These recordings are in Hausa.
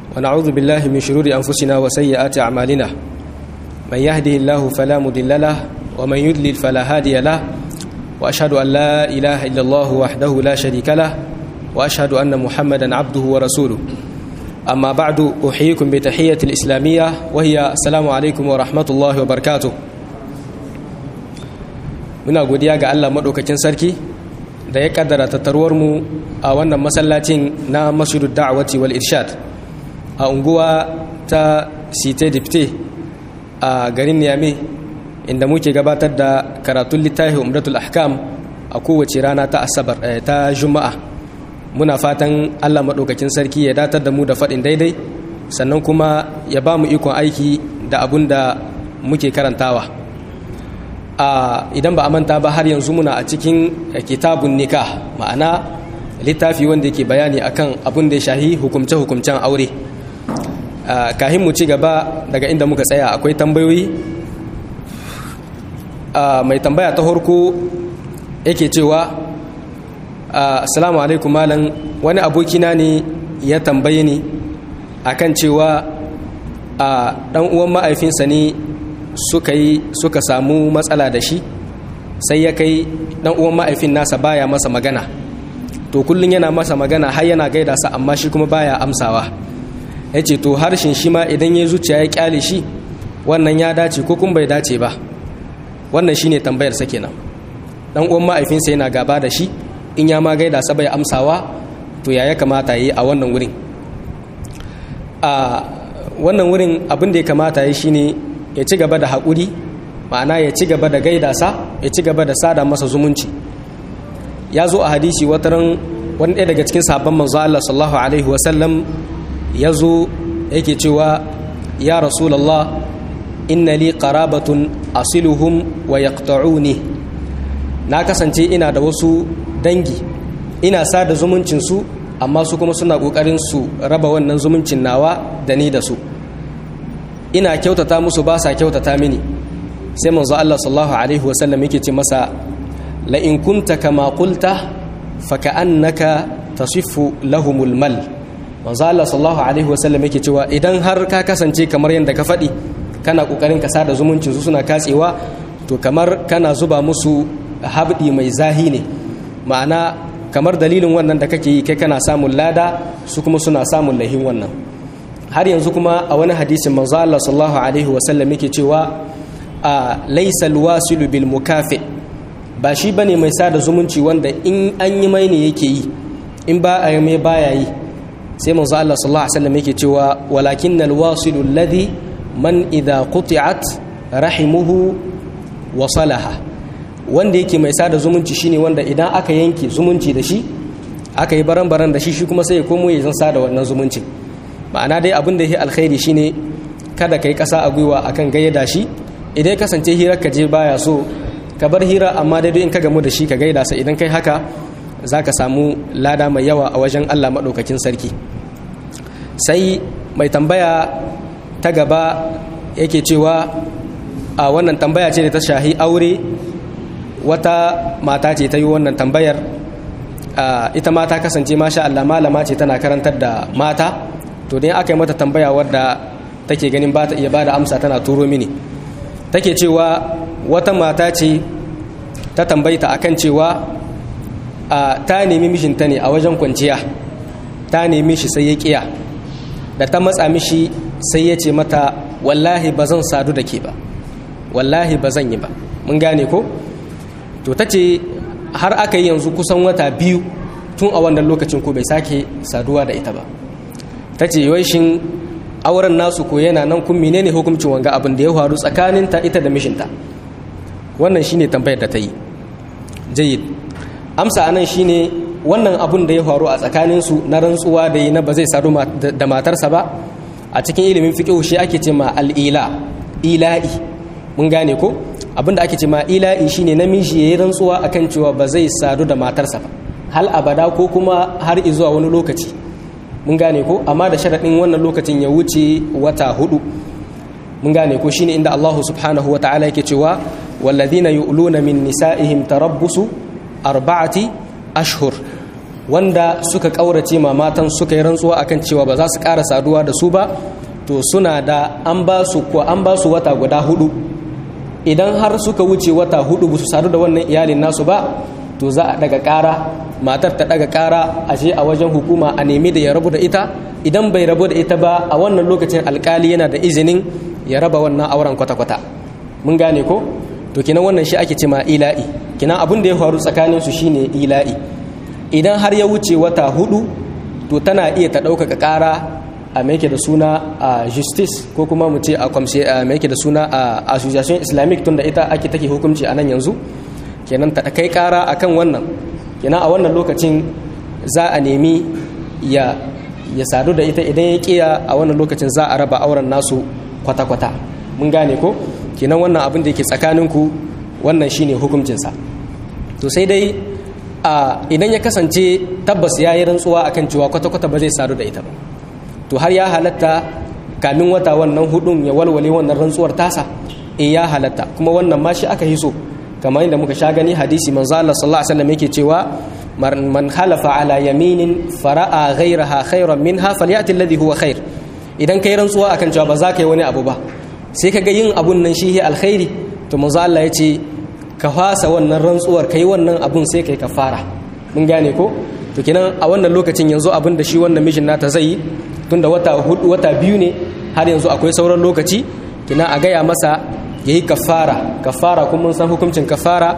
ونعوذ بالله من شرور أنفسنا وسيئات أعمالنا من يهده الله فلا مضل له ومن يضلل فلا هادي له وأشهد أن لا إله إلا الله وحده لا شريك له وأشهد أن محمدا عبده ورسوله أما بعد أحييكم بتحية الإسلامية وهي السلام عليكم ورحمة الله وبركاته muna godiya ga Allah maɗaukakin sarki da ya kaddara mu a wannan masallacin na masjidu da'awati wal irshad a unguwa ta site dipte a garin niyame inda muke gabatar da karatun littafi umratul ahkam a kowace rana ta asabar ta juma'a muna fatan Allah maɗaukakin sarki ya datar da mu da faɗin daidai sannan kuma ya ba mu ikon aiki da abun da muke karantawa a idan ba a manta ba har yanzu muna a cikin kitabun nikah ma'ana littafi wanda yake bayani akan abun da ya shahi hukumce-hukumcen aure kahin mu ci gaba daga inda muka tsaya akwai tambayoyi mai tambaya ta harko yake cewa assalamu alaikum malam wani abokina ne ya tambaye ni akan cewa a dan uwan ma'aifinsa ne suka yi suka samu matsala da shi sai ya kai dan uwan ma'aifin nasa baya masa magana to kullun yana masa magana har yana gaida sa amma shi kuma baya amsawa yace to harshen shi ma idan ya zuciya ya kyale shi wannan ya dace ko kun bai dace ba wannan shine tambayar sa kenan dan uwan ma'aifinsa yana gaba da shi in ya ma gaida sa bai amsawa to ya ya kamata yi a wannan wurin a wannan wurin abin da ya kamata yi shine ya ci gaba da haƙuri ma'ana ya ci gaba da gaida sa ya ci gaba da sada masa zumunci ya zo a hadisi wataran wani ɗaya daga cikin sabon manzo Allah sallallahu alaihi wasallam ya zo yake cewa ya rasulallah inna li qarabatun asiluhum wa yaqta'uni na kasance ina da wasu dangi ina sada zumuncin su amma su kuma suna kokarin su raba wannan zumuncin nawa da ni da su ina kyautata musu ba sa kyautata mini sai manzo Allah sallallahu alaihi wasallam yake ce masa la in kunta kama qulta fa ka'annaka tasiffu lahumul mal manzo Allah sallallahu alaihi wasallam yake cewa idan har ka kasance kamar yadda ka faɗi kana kokarin ka sada zumuncin su suna katsewa to kamar kana zuba musu habdi mai zahi ne ma'ana kamar dalilin wannan da kake yi kai kana samun lada su kuma suna samun lahin wannan har yanzu kuma a wani hadisin manzo Allah sallallahu alaihi wasallam yake cewa a laysa alwasilu bil mukafi ba shi bane mai sada zumunci wanda in an yi mai ne yake yi in ba a mai baya yi sai manzo Allah sallallahu alaihi wasallam yake cewa walakin alwasilu alladhi man idha quti'at rahimuhu wasalaha wanda yake mai sada zumunci shine wanda idan aka yanke zumunci da shi aka yi baran-baran da shi shi kuma sai ya komo ya zan sada wannan zumunci ma'ana dai abin da ya alkhairi shine kada ka yi ƙasa a gwiwa akan gayyada shi idan kasance hirar ka je baya so ka bar hira amma dai in ka gamu da shi ka gaida sa idan kai haka za ka samu lada mai yawa a wajen allah maɗaukakin sarki sai mai tambaya ta gaba yake cewa a wannan tambaya ce da ta shahi aure wata mata ce ta yi wannan tambayar ita ma ta kasance masha allah malama ce tana karantar da mata to dai aka yi mata tambaya wadda take ganin ba ta iya ba da amsa tana turo mini take cewa wata mata ce ta tambayta akan cewa ta nemi mishinta ne a wajen kwanciya ta nemi shi sai ya kiya da ta matsa mishi sai ya ce mata wallahi ba zan sadu da ke ba wallahi ba zan yi ba mun gane ko to ta ce har aka yi yanzu kusan wata biyu tun a wannan lokacin ko bai sake saduwa da ita ba ta ce shin auren nasu ko yana nan kun menene hukuncin wanga abin da ya faru tsakanin ta ita da mishinta wannan shine tambayar da ta yi jayyid amsa anan shine wannan abin da ya faru a tsakanin su na rantsuwa da yi na ba zai sadu da matarsa ba a cikin ilimin fiqh shi ake ce ma al-ila ila'i mun gane ko abin da ake ce ma ila'i shine namiji yayi rantsuwa akan cewa ba zai sadu da matarsa ba hal abada ko kuma har zuwa wani lokaci mun gane ko amma da sharaɗin wannan lokacin ya wuce wata hudu mun gane ko shine inda Allah subhanahu wa ta'ala yake cewa walladhina yu'luna min nisa'ihim tarabbusu arba'ati ashhur wanda suka ƙaurace ma matan suka yi rantsuwa akan cewa ba za su ƙara saduwa da su ba to suna da an ba su ko an ba su wata guda hudu idan har suka wuce wata hudu ba su sadu da wannan iyalin nasu ba to za a daga ƙara matar ta daga ƙara a je a wajen hukuma a nemi da ya rabu da ita idan bai rabu da ita ba a wannan lokacin alkali yana da izinin ya raba wannan auren kwata-kwata mun gane ko to kinan wannan shi ake cema ila'i kinan abin da ya faru tsakanin su shine ila'i idan har ya wuce wata hudu to tana iya ta ɗaukaka ƙara a mai da suna a justice ko kuma mu ce a kwamse a mai da suna a association islamic tun da ita ake take hukunci a nan yanzu kenan ta kai ƙara akan wannan kenan a wannan lokacin za a nemi ya ya sadu da ita idan ya kiya a wannan lokacin za a raba auren nasu kwata-kwata mun gane ko kenan wannan abin da yake tsakaninku wannan shine hukuncinsa to sai dai a idan ya kasance tabbas ya yi rantsuwa akan cewa kwata-kwata ba zai sadu da ita ba to har ya halatta kamin wata wannan hudun ya walwale wannan rantsuwar tasa in ya halatta kuma wannan ma shi aka hiso kamar yadda muka sha gani hadisi manzo Allah sallallahu alaihi wasallam yake cewa man halafa ala yaminin fara'a ghayraha khayran minha falyati alladhi huwa khair idan kai rantsuwa akan cewa ba za ka yi wani abu ba sai ka ga yin abun nan shi alkhairi to manzo Allah ya ce ka fasa wannan rantsuwar kai wannan abun sai kai kafara mun gane ko to kenan a wannan lokacin yanzu abin da shi wannan mijin nata zai yi tunda wata hudu wata biyu ne har yanzu akwai sauran lokaci kina a gaya masa yayi kafara kafara kuma mun san hukuncin kafara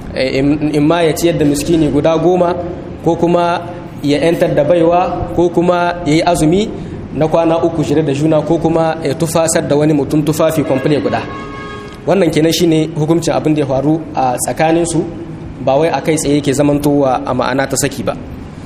in ma ya ciyar da miskini guda goma ko kuma ya yantar da baiwa ko kuma ya yi azumi na kwana uku shirya da juna ko kuma ya tufasar da wani mutum tufafi kwamfule guda wannan kenan shine hukuncin abin da ya faru a tsakaninsu ba wai a kai tsaye yake zamantowa a ma'ana ta saki ba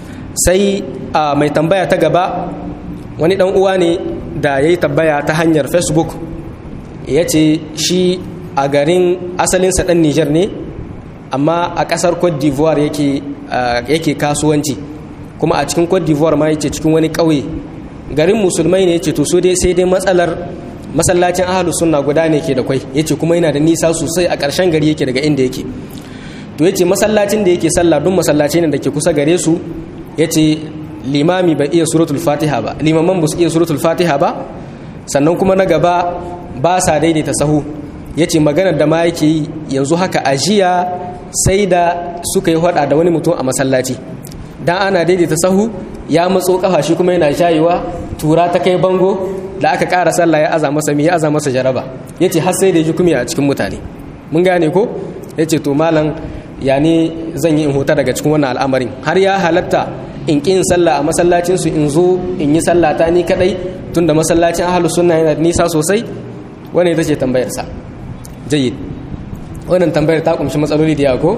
sai a mai tambaya ta gaba wani dan uwa ne da ya yi tambaya ta hanyar facebook ya ce shi a garin asalinsa dan nijar ne amma a kasar cote d'ivoire yake yake kasuwanci kuma a cikin cote d'ivoire ma yake cikin wani ƙauye garin musulmai ne yace to so dai sai dai matsalar masallacin ahlus sunna guda ne ke da kwai yace kuma yana da nisa sosai a ƙarshen gari yake daga inda yake to yace masallacin da yake sallah duk masallaci ne da ke kusa gare su yace limami bai iya suratul fatiha ba limaman ba su iya suratul fatiha ba sannan kuma na gaba ba sa daidaita sahu yace maganar da ma yake yi yanzu haka ajiya sai da suka yi hada da wani mutum a masallaci dan ana daidaita sahu ya matso kafa shi kuma yana shayewa tura ta kai bango da aka ƙara sallah ya aza masa mi ya aza masa jaraba yace har sai da ji kuma a cikin mutane mun gane ko yace to malam ya ne zan yi in huta daga cikin wannan al'amarin har ya halatta in ƙi yin sallah a masallacin su in zo in yi sallah ta ni kadai tunda masallacin ahlus sunna yana da nisa sosai wannan ita ce tambayar sa jayyid wannan tambayar ta kumshi matsaloli da yawa ko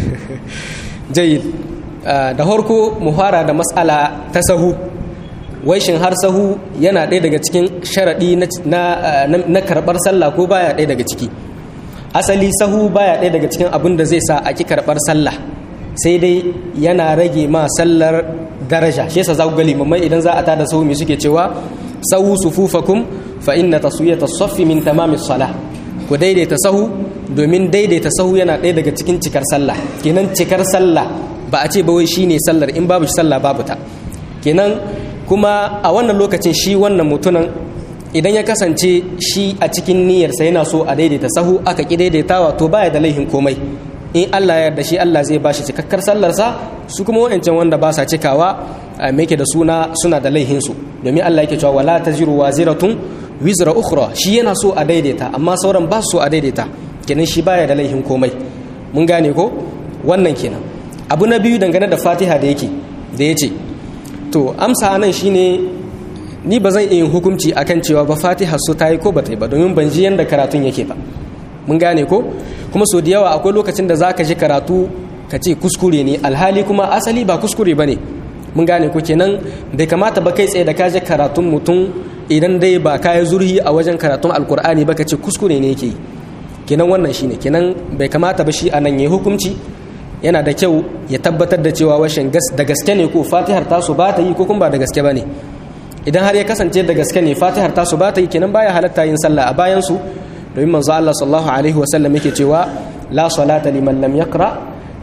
jayyid da harko mu fara da matsala ta sahu waishin har sahu yana ɗaya daga cikin sharaɗi na karɓar sallah ko baya ɗaya daga ciki asali sahu baya ɗaya daga cikin abin da zai sa a ki karɓar sallah sai dai yana rage ma sallar daraja shi yasa za ku ga limamai idan za a tada sahu mai suke cewa sahu sufufakum fa inna taswiyata saffi min tamami salah ku daidaita sahu domin daidaita sahu yana ɗaya daga cikin cikar sallah kenan cikar sallah ba a ce ba wai shine sallar in babu sallah babu ta kenan kuma a wannan lokacin shi wannan mutumin idan ya kasance shi a cikin niyyarsa yana so a daidaita sahu aka ki daidaitawa to baya da laihin komai in Allah ya yarda shi Allah zai bashi cikakkar sallarsa su kuma wayancan wanda ba sa cikawa me yake da suna suna da laihin su domin Allah yake cewa wala taziru waziratun wizra ukhra shi yana so a daidaita amma sauran ba su so a daidaita kenan shi baya da laihin komai mun gane ko wannan kenan abu na biyu dangane da fatiha da yake da ya ce to amsa nan shine ni ba zan iya hukunci akan cewa ba fatiha su ta yi ko ba ta yi ba domin ban ji yadda karatun yake ba mun gane ko kuma so da yawa akwai lokacin da za ka ji karatu ka ce kuskure ne alhali kuma asali ba kuskure ba ne mun gane ko kenan bai kamata ba kai tsaye da ka ji karatun mutum idan dai ba ka yi zurhi a wajen karatun alkur'ani ba ka ce kuskure ne yake yi kenan wannan shine kenan bai kamata ba shi a nan ya hukunci yana da kyau ya tabbatar da cewa washin da gaske ne ko fatihar tasu ba ta yi ko kuma ba da gaske ba ne idan har ya kasance da gaske ne fatihar tasu ba ta yi kenan baya halatta yin sallah a bayan su domin manzo Allah sallallahu alaihi wa sallam yake cewa la salata liman lam yaqra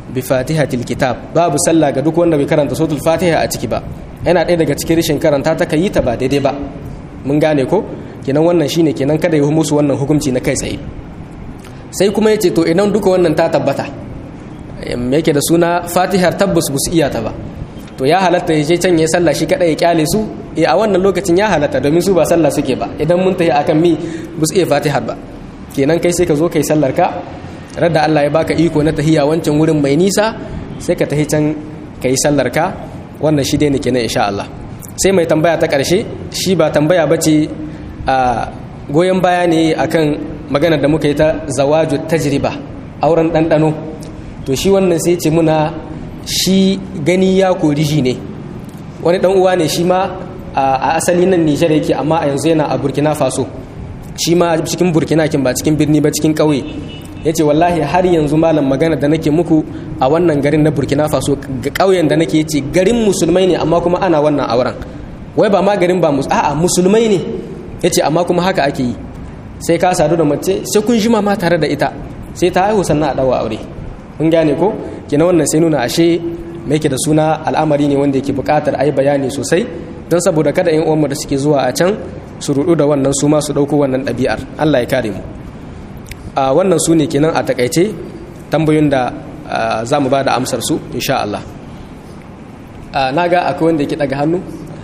bi fatihatil kitab babu sallah ga duk wanda bai karanta suratul fatiha a ciki ba yana ɗaya daga cikin rashin karanta ta kai ta ba daidai ba mun gane ko kenan wannan shine kenan kada ya musu wannan hukunci na kai tsaye sai kuma yace to idan duka wannan ta tabbata yake da suna fatihar tabbas ba su iya ta ba to ya halatta ya je can ya sallah shi kadai ya kyale su eh a wannan lokacin ya halatta domin su ba sallah suke ba idan mun tafi akan mi ba su iya fatihar ba kenan kai sai ka zo kai sallar ka radda Allah ya baka iko na tahiya wancan wurin mai nisa sai ka tahi can kai sallar ka wannan shi dai ne kenan insha Allah sai mai tambaya ta karshe shi ba tambaya bace a goyon baya ne akan maganar da muka yi ta zawaju tajriba auren ɗanɗano to shi wannan sai ce muna shi gani ya kori shi ne wani ɗan uwa ne shi ma a asali nan nijar yake amma a yanzu yana a burkina faso shi ma cikin burkina kin ba cikin birni ba cikin ƙauye ya ce wallahi har yanzu malam magana da nake muku a wannan garin na burkina faso ga ƙauyen da nake ce garin musulmai ne amma kuma ana wannan auren wai ba ma garin ba a'a musulmai ne ya ce amma kuma haka ake yi sai ka sadu da mace sai kun jima ma tare da ita sai ta haihu sannan a dawa aure kun gane ko kina wannan sai nuna ashe me yake da suna al'amari ne wanda yake buƙatar ayi bayani sosai don saboda kada yan uwanmu da suke zuwa a can su rudu da wannan su ma su ɗauko wannan ɗabi'ar Allah ya kare mu a wannan su ne kenan a takaice tambayoyin da za mu ba da amsar su insha Allah na ga akwai wanda yake ɗaga hannu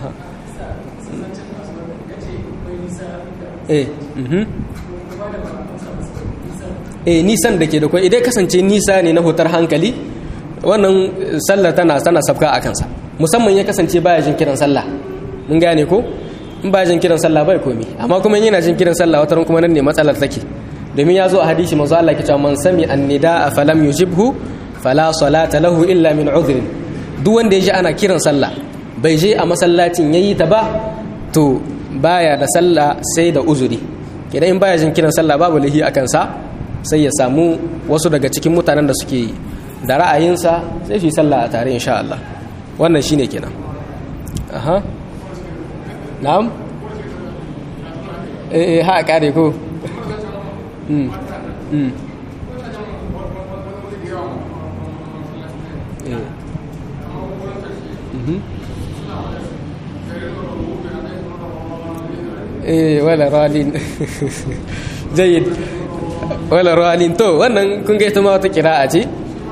eh eh nisan da ke da kwai idan kasance nisa ne na hutar hankali wannan sallar tana tana sabka a kansa musamman ya kasance baya jin kiran sallah mun gane ko in baya jin kiran sallah bai komi amma kuma yana jin kiran sallah wata kuma nan ne matsalar take domin ya zo a hadisi manzo Allah kita man sami annida falam yujibhu fala salata lahu illa min udhrin duk wanda ya ji ana kiran sallah bai je a masallacin yayi ta ba to baya da sallah sai da uzuri idan in baya jin kiran sallah babu lahi a kansa sai ya samu wasu daga cikin mutanen da suke da ra'ayinsa sai su yi sallah a tare insha Allah wannan shine kenan aha na'am eh ha kare ko mm mm eh mhm eh wala ralin jayyid wala ralin to wannan kun ga ita ma wata kira'a ce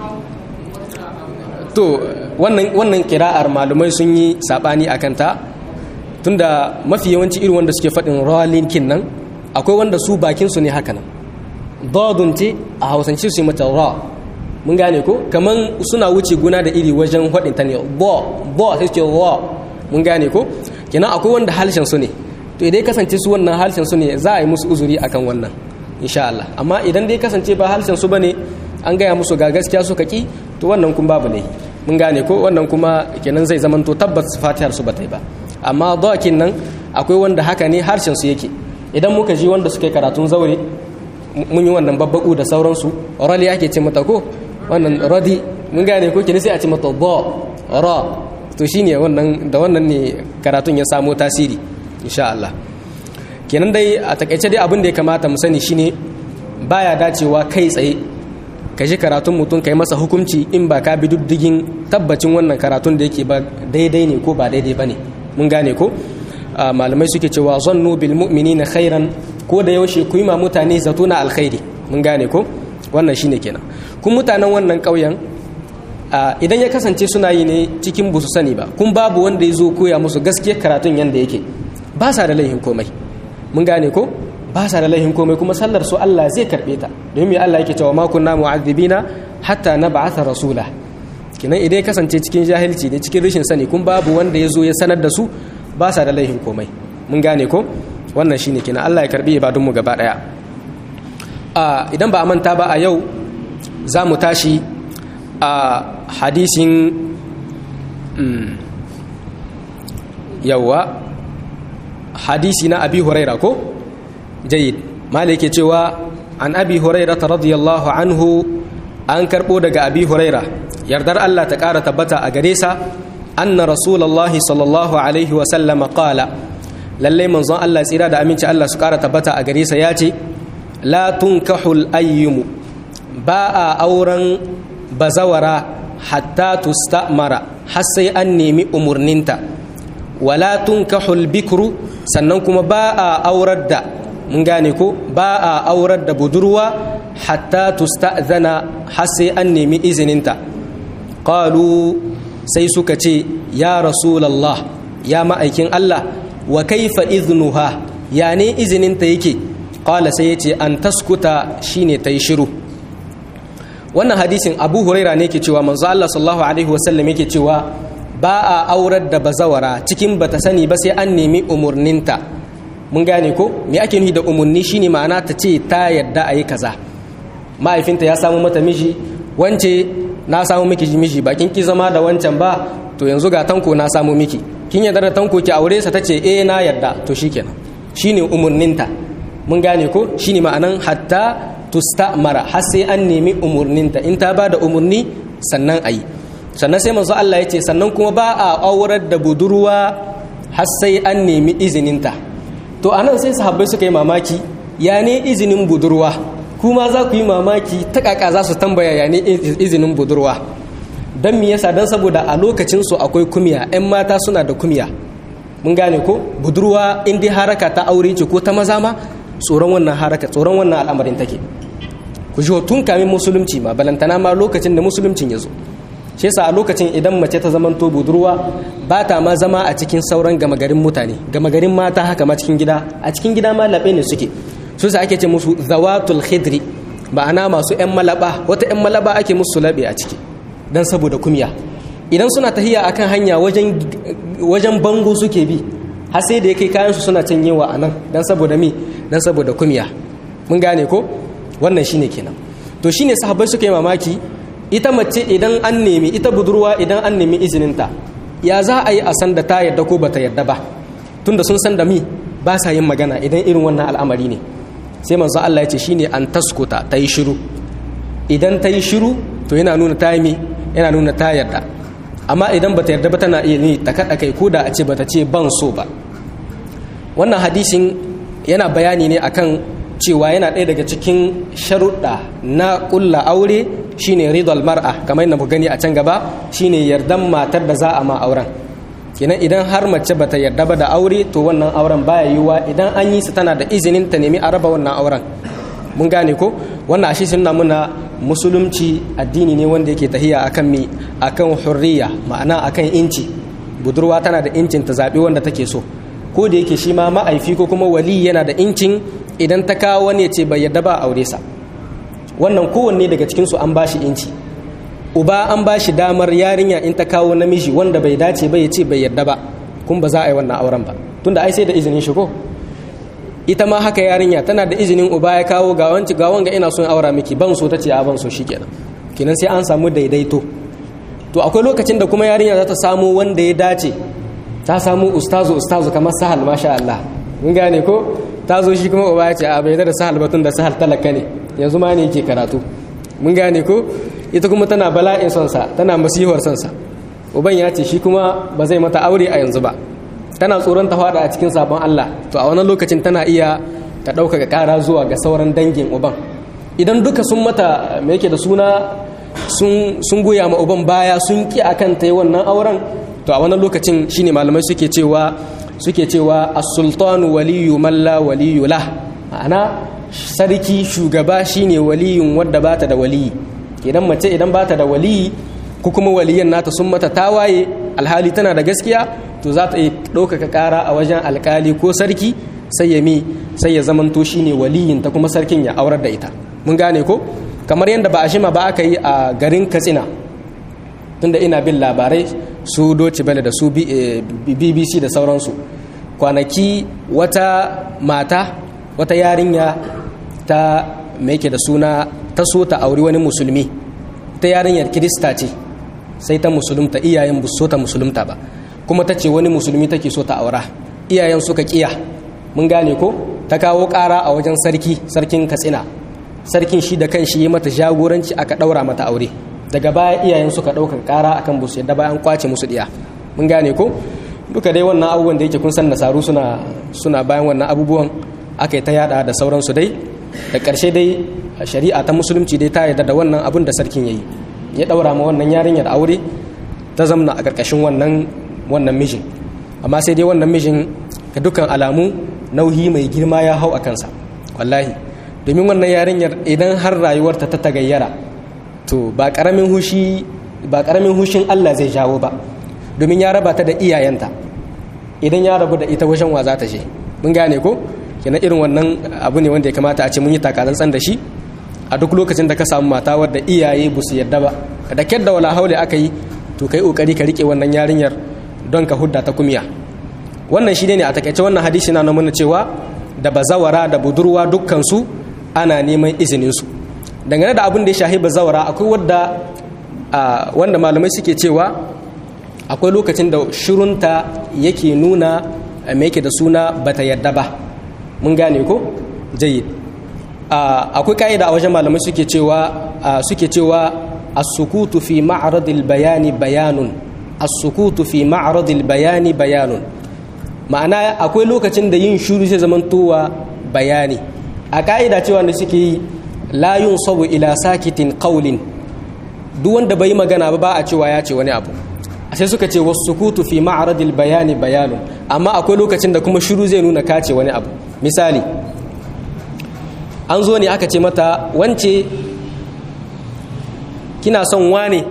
to wannan wannan kira'ar malumai sun yi sabani akan ta tunda mafi yawanci irin wanda suke faɗin ralin kin nan akwai wanda su bakin su ne haka nan dadun ce a hausance su yi mata ra mun gane ko kaman suna wuce guna da iri wajen faɗin ta ne bo bo sai ce ra mun gane ko kenan akwai wanda halshen su ne to idan kasance su wannan halshen su ne za a yi musu uzuri akan wannan insha Allah amma idan dai kasance ba halshen su bane an gaya musu ga gaskiya suka ki to wannan kun babu ne mun gane ko wannan kuma kenan zai zamanto tabbas fatihar su bata yi ba amma dawakin nan akwai wanda haka ne harshen su yake idan muka ji wanda suka yi karatun zaure mun yi wannan babbaku da sauransu rali ake ce mata ko wannan radi mun gane ko kini sai a ce mata ba ra to shine wannan da wannan ne karatun ya samo tasiri insha Allah kenan dai a takaice dai abin da ya kamata mu sani shine baya dacewa kai tsaye ka ji karatun mutum kai masa hukunci in ba ka bi diddigin tabbacin wannan karatun da yake ba daidai ne ko ba daidai ba ne mun gane ko malamai suke cewa zannu bil mu'minina khairan ko da yaushe ku yi ma mutane zato na alkhairi mun gane ko wannan shine kenan kun mutanen wannan ƙauyen idan ya kasance suna yi ne cikin busu sani ba kun babu wanda ya zo koya musu gaskiyar karatun yanda yake ba sa da laihin komai mun gane ko ba sa da laihin komai kuma sallar su Allah zai karbe ta domin Allah yake cewa ma kunna mu'adhibina hatta nab'atha rasula kinan idan ya kasance cikin jahilci ne cikin rashin sani kun babu wanda ya zo ya sanar da su ba sa da laihin komai mun gane ko wannan shine kinan Allah ya karbi ibadun mu gaba daya a idan ba a manta ba a yau za mu tashi a hadisin yawa hadisi na abi huraira ko jayid malai ke cewa an abi huraira ta radiyallahu anhu an karbo daga abi huraira yardar Allah ta ƙara tabbata a gare sa anna rasulullahi sallallahu alaihi wa sallama qala lallai manzon Allah tsira da aminci Allah su ƙara tabbata a gare sa ya ce la tunkahul ayyumu ba a auren bazawara hatta tustamara har sai an nemi umurninta wala tunkahul bikru sannan kuma ba a aurar da mun gane ko ba a aurar da budurwa hatta tusta'zana har sai an nemi izininta qalu sai suka ce ya rasulallah ya ma'aikin Allah wa kaifa iznuha ya ne izininta yake qala sai yace an taskuta shine tayi shiru wannan hadisin Abu Huraira ne ke cewa manzo Allah sallallahu alaihi wasallam yake cewa ba a aurar da bazawara cikin bata sani ba sai an nemi umurninta mun gane ko me ake nufi da umurni shine ma'ana ta ce ta yadda a yi kaza mahaifinta ya samu mata miji wance na samu miki miji ba kin ki zama da wancan ba to yanzu ga tanko na samu miki kin yarda da tanko ki aure sa tace eh na yarda to shikenan shine umurninta mun gane ko shine ma'anan hatta tustamara har sai an nemi umurninta in ta ba da umurni sannan ayi sannan sai manzo Allah ya ce sannan kuma ba a aurar da budurwa har sai an nemi izininta to anan sai sahabbai suka yi mamaki ya ne izinin budurwa kuma za ku yi mamaki ta kaka za su tambaya ya ne izinin budurwa don me yasa don saboda a lokacinsu akwai kumiya 'yan mata suna da kumiya mun gane ko budurwa in dai haraka ta aure ce ko ta maza ma tsoron wannan haraka tsoron wannan al'amarin take ku ji tun kamin musulunci ma balantana ma lokacin da musuluncin ya zo shi yasa a lokacin idan mace ta zamanto budurwa ba ta ma zama a cikin sauran gama garin mutane gama garin mata haka ma cikin gida a cikin gida ma laɓe ne suke su sa ake ce musu zawatul khidri ma'ana masu yan malaba wata yan malaba ake musu laɓe a ciki dan saboda kumya idan suna tahiya akan hanya wajen wajen bango suke bi har sai da ya kai kayansu suna canyewa a nan dan saboda mi dan saboda kumya mun gane ko wannan shine kenan to shine sahabbai suka yi mamaki ita mace idan an nemi ita budurwa idan an nemi izininta ya za a yi a san da ta yarda ko bata yarda ba tunda sun san da mi ba sa yin magana idan irin wannan al'amari ne sai manzo Allah ya ce shine an taskuta ta yi shiru idan ta yi shiru to yana nuna ta yi yana nuna ta yarda amma idan bata yarda ba tana iya ni ta kada kai ko da a ce bata ce ban so ba wannan hadisin yana bayani ne akan cewa yana ɗaya daga cikin sharuɗa na ƙulla aure shine ridal mar'a kamar yadda mu gani a can gaba shine yardan matar da za a ma auren kenan idan har mace bata yarda ba da aure to wannan auren baya yiwuwa idan an yi su tana da izinin ta nemi a raba wannan auren mun gane ko wannan ashe sun muna musulunci addini ne wanda yake tahiya akan mi akan hurriya ma'ana akan inci budurwa tana da incin ta zaɓi wanda take so ko da yake shi ma ma'aifi ko kuma wali yana da incin idan ta kawo wani ya ce bai yarda ba aure sa wannan kowanne daga cikinsu an ba shi inci uba an ba shi damar yarinya in ta kawo namiji wanda bai dace ba ya ce bai yarda ba kun ba za a yi wannan auren ba tunda ai sai da izinin shi ko ita ma haka yarinya tana da izinin uba ya kawo ga wanci ga wanga ina son aura miki ban so tace a ban so shikenan kenan sai an samu daidaito to akwai lokacin da kuma yarinya za ta samu wanda ya dace ta samu ustazu ustazu kamar sahal masha Allah mun gane ko ta zo shi kuma uba ya ce a bai da sahal batun da sahal talaka ne yanzu ma ne yake karatu mun gane ko ita kuma tana bala'in son sa tana masihar son sa uban ya ce shi kuma ba zai mata aure a yanzu ba tana tsoron ta fada a cikin sabon Allah to a wannan lokacin tana iya ta ɗaukaka ƙara zuwa ga sauran dangin uban idan duka sun mata me yake da suna sun goya ma uban baya sun ki akan ta yi wannan auren to a wannan lokacin shine malamai suke cewa suke cewa as-sultanu waliyu man la waliyu lah ma'ana sarki shugaba shine waliyun wadda bata da waliyi idan mace idan bata da waliyi ko kuma waliyan nata sun mata tawaye alhali tana da gaskiya to za ta iya ɗaukaka ƙara a wajen alkali ko sarki sai ya mi sai ya zamanto shine waliyin ta kuma sarkin ya aurar da ita mun gane ko kamar yadda ba a shima ba aka yi a garin katsina tunda ina bin labarai su doci bale da su bbc da sauransu kwanaki wata mata wata yarinya ta mai da suna ta so ta auri wani musulmi ta yarinyar kirista ce sai ta musulunta iyayen bu so ta musulunta ba kuma ta ce wani musulmi take so ta aura iyayen suka kiya mun gane ko ta kawo ƙara a wajen sarki sarkin katsina sarkin shi da kan shi yi mata jagoranci aka ɗaura mata aure daga baya iyayen suka ɗaukar ƙara akan busu yadda bayan kwace musu ɗiya mun gane ko duka dai wannan abubuwan da yake kun san nasaru suna suna bayan wannan abubuwan aka yi ta yada da sauransu dai da ƙarshe dai shari'a ta musulunci dai ta yarda da wannan abun da sarkin ya yi ya daura ma wannan yarinyar aure ta zamna a ƙarƙashin wannan wannan mijin amma sai dai wannan mijin ga dukkan alamu nauyi mai girma ya hau a kansa wallahi domin wannan yarinyar idan har rayuwarta ta tagayyara to ba ƙaramin hushi ba ƙaramin hushin Allah zai jawo ba domin ya raba ta da iyayenta idan ya rabu da ita wajen wa za ta je mun gane ko kenan irin wannan abu ne wanda ya kamata a ce mun yi takatsantsan da shi a duk lokacin da ka samu mata wadda iyaye ba su yarda ba da kyar da wala haule aka yi to kai kokari ka rike wannan yarinyar don ka hudda ta kumiya wannan shi ne a takaice wannan hadisi na nuna cewa da bazawara da budurwa dukkan su ana neman izinin su dangane da abin da ya shahi bazawara akwai wadda wanda malamai suke cewa akwai lokacin da shirunta yake nuna mai yake da suna bata yadda ba mun gane ko jayyid akwai ka'ida a wajen malamai suke cewa suke cewa as-sukutu fi ma'radil bayani bayanun as-sukutu fi ma'radil bayani bayanun ma'ana akwai lokacin da yin shuru sai zamantowa bayani a ka'ida cewa da suke yi la yunsabu ila sakitin qawlin duk wanda bai magana ba ba a cewa ya ce wani abu sai suka ce wasu sukutu fi ma'aradil bayani bayanun amma akwai lokacin da kuma shiru zai nuna kace wani abu misali an zo ne aka ce mata wance kina son wane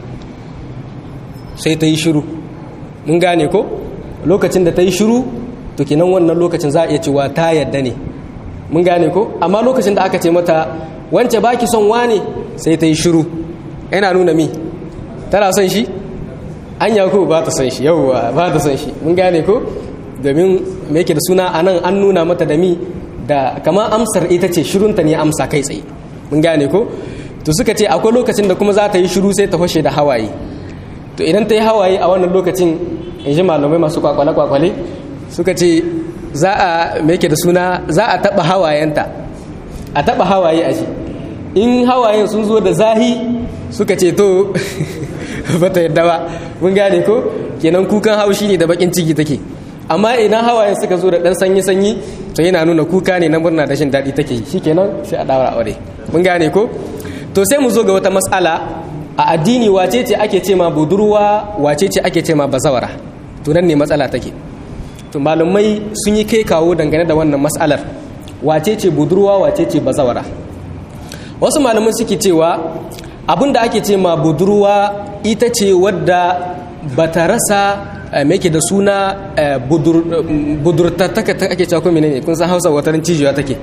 sai ta yi shiru mun gane ko lokacin da ta yi shiru to kinan wannan lokacin za a iya cewa ta yadda ne mun gane ko amma lokacin da aka ce mata wance baki son wane sai ta yi shiru yana nuna mi tana son shi an ko ba ta son shi yauwa ba ta son shi mun gane ko domin me yake da suna anan an nuna mata da mi da kamar amsar ita ce shirunta ne amsa kai tsaye mun gane ko to suka ce akwai lokacin da kuma za ta yi shiru sai ta fashe da hawaye to idan ta yi hawaye a wannan lokacin in ji malamai masu kwakwale kwakwale suka ce za a me yake da suna za a taba hawayenta a taba hawaye a shi in hawayen sun zo da zahi suka ce to ba ta yadda ba mun gane ko kenan kukan haushi ne da bakin ciki take amma idan hawayen suka zo da dan sanyi sanyi to yana nuna kuka ne na murna da shin daɗi take shi kenan sai a daura aure mun gane ko to sai mu zo ga wata matsala a addini wace ce ake ce ma budurwa wace ce ake ce ma bazawara to nan ne matsala take to malamai sun yi kai kawo dangane da wannan matsalar wace ce budurwa wace ce bazawara wasu malamai suke cewa abin da ake ce ma budurwa ita ce wadda ba ta rasa mai ke da suna budurtattaka ta ake cewa kuma ne kun san hausa watarin cijiya take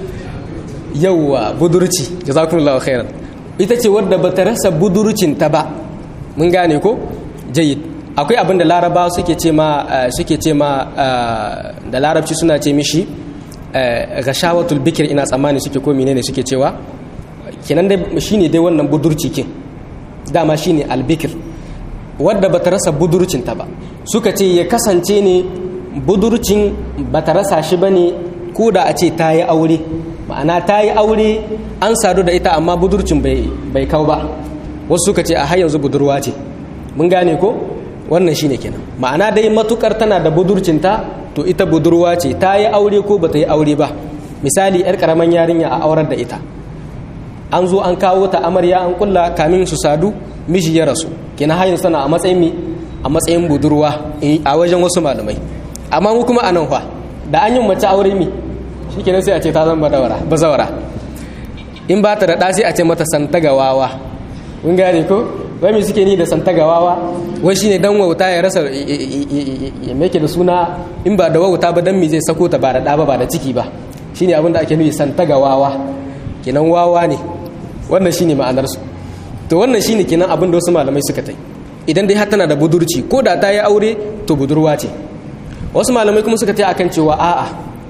yauwa budurci jazakumullahu khairan ita ce wadda ba ta rasa budurcinta ba mun gane ko jayid akwai abin da laraba suke ce ma suke ce ma da larabci suna ce mishi gashawatul bikir ina tsammani suke ko menene suke cewa kenan dai shine dai wannan budurci kin dama shine albikir wadda bata rasa budurcinta ba suka ce ya kasance ne budurcin bata rasa shi bane ko da a ce ta yi aure ma'ana ta yi aure an sadu da ita amma budurcin bai kau ba wasu suka ce a har yanzu budurwa ce mun gane ko wannan shine kenan ma'ana dai matukar tana da budurcinta to ita budurwa ce ta yi aure ko bata yi aure ba misali yar karaman yarinya a aurar da ita an zo an kawo ta amarya an kulla kamin su sadu miji ya rasu kina hayin sana a matsayin mi a matsayin budurwa a wajen wasu malamai amma mu kuma anan fa da an yi mace aure mi shikenan sai a ce ta zama badawara bazawara in ba ta da ɗa sai a ce mata santagawawa mun gane ko wai me suke ni da santagawawa wai shine dan wauta ya rasa ya meke da suna in ba da wauta ba dan mi zai sako ta ba da ɗa ba ba da ciki ba shine abin da ake nufi santagawawa kenan wawa ne wannan shine ma'anar su to wannan shine kenan abin da wasu malamai suka tai idan dai har tana da budurci ko da ta yi aure to budurwa ce wasu malamai kuma suka tai akan cewa a'a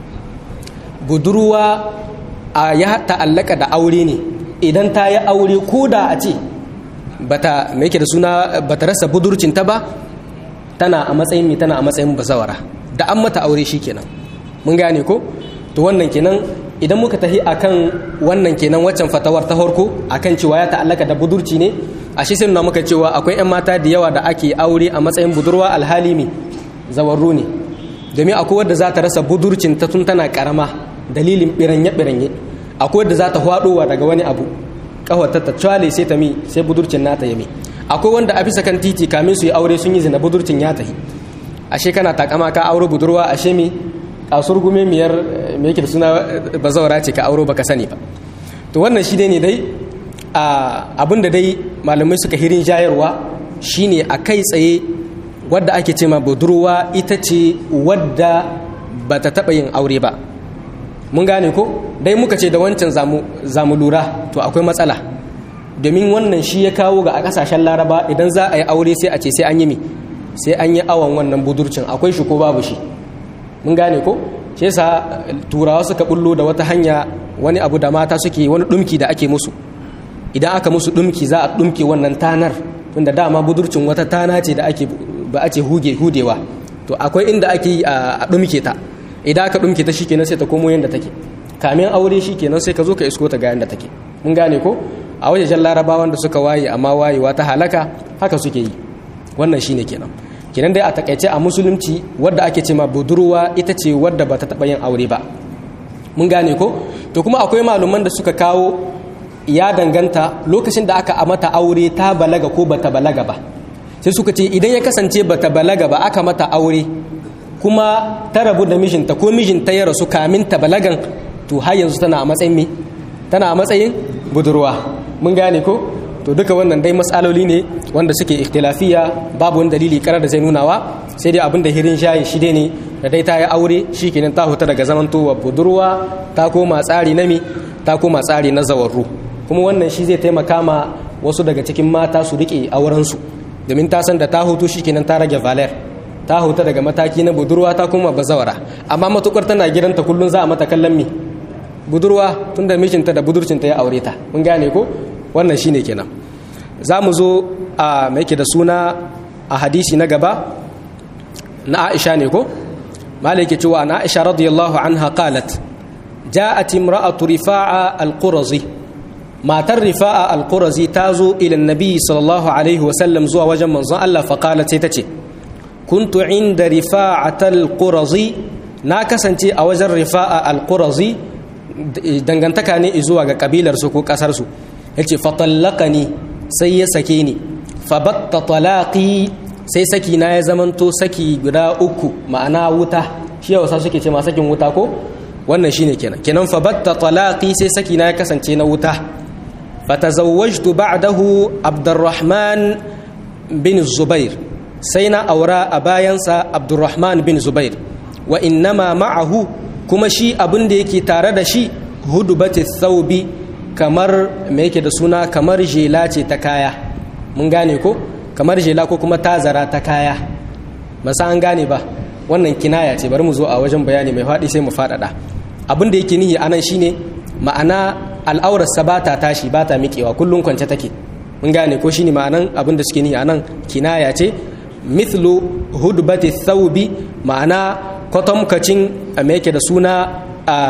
budurwa a ya ta'allaka da aure ne idan ta yi aure ko da a ce bata me yake da suna bata rasa budurcin ta ba tana a matsayin mi tana a matsayin bazawara da an mata aure shikenan mun gane ko to wannan kenan idan muka tahi akan wannan kenan waccan fatawar ta farko akan cewa ya ta'allaka da budurci ne a shi sai muka cewa akwai 'yan mata da yawa da ake aure a matsayin budurwa alhali me zawarru ne domin akwai wadda za ta rasa budurcin ta tun tana karama dalilin biranye biranye akwai wadda za ta hwadowa daga wani abu kawata ta cwale sai ta mi sai budurcin nata ya mi akwai wanda a bisa kan titi kamin su yi aure sun yi zina budurcin ya tahi ashe kana takama ka auro budurwa ashe mi kasur gume miyar me yake da suna bazawara ce ka auro baka sani ba to wannan shi ne dai abin da dai malamai suka hirin jayarwa shine a kai tsaye wadda ake ce ma budurwa ita ce wadda ba ta taɓa yin aure ba mun gane ko dai muka ce da wancan zamu lura to akwai matsala domin wannan shi ya kawo ga a ƙasashen laraba idan za a yi aure sai a ce sai an yi mi sai an yi awon wannan budurcin akwai shi ko babu shi mun gane ko shi yasa turawa suka bullo da wata hanya wani abu da mata suke wani dumki da ake musu idan aka musu dumki za a dumke wannan tanar tunda dama budurcin wata tana ce da ake ba a ce huge hudewa to akwai inda ake yi a dumke ta idan aka dumke ta shikenan sai ta komo yanda take kamin aure shikenan sai ka zo ka isko ta ga yanda take mun gane ko a wajejen larabawan da suka waye amma wayewa ta halaka haka suke yi wannan shine kenan kenan dai a takaice a musulunci wadda ake ce ma budurwa ita ce wadda ba ta taɓa yin aure ba mun gane ko to kuma akwai malaman da suka kawo ya danganta lokacin da aka mata aure ta balaga ko bata balaga ba sai suka ce idan ya kasance bata balaga ba aka mata aure kuma ta rabu da mijinta ko mijinta ya rasu kamin ta balagan to har yanzu tana a matsayin me tana a matsayin budurwa mun gane ko to duka wannan dai matsaloli ne wanda suke ikhtilafiya babu wani dalili karar da zai nunawa sai dai abin da hirin shayi shi dai ne da dai ta yi aure shi kenan ta huta daga zamantowa budurwa ta koma tsari na mi ta koma tsari na zawarru kuma wannan shi zai taimaka ma wasu daga cikin mata su rike aurensu domin ta san da ta hutu shi kenan ta rage valer ta huta daga mataki na budurwa ta koma bazawara amma matukar tana gidanta kullum za a mata kallon mi budurwa tunda mijinta da budurcinta ya aure ta mun gane ko wannan shine kenan za mu zo a mai da suna a hadisi na gaba na aisha ne ko malaki cewa na aisha radiyallahu anha qalat ja'at imra'atu rifa'a al-qurazi matar rifa'a al-qurazi tazo ila annabi sallallahu alaihi wa sallam zuwa wajen manzon Allah fa qalat sai tace kuntu inda rifa'at al-qurazi na kasance a wajen rifa'a al-qurazi dangantaka ne zuwa ga kabilar su ko kasar su yace fatallaqani sai ya sake ni fabatta talaqi sai saki na ya zamanto saki guda uku ma'ana wuta shi yawasa suke ce ma sakin wuta ko wannan shine kenan kenan fabatta talaqi sai saki na ya kasance na wuta fatazawwajtu ba'dahu abdurrahman bin zubair sai na aura a bayansa abdurrahman bin zubair wa innama ma'ahu kuma shi abin da yake tare da shi hudubati thawbi kamar me yake da suna kamar jela ce ta kaya mun gane ko kamar jela ko kuma tazara ta kaya masa an gane ba wannan kinaya ce bari mu zo a wajen bayani mai faɗi sai mu faɗaɗa abin da yake nihi anan shine ma'ana al'aurarsa ba ta tashi ba ta miƙewa kullum kwance take mun gane ko shine ma'anan abin da suke nihi anan kinaya ce mithlu hudbati thawbi ma'ana kwatamkacin me yake da suna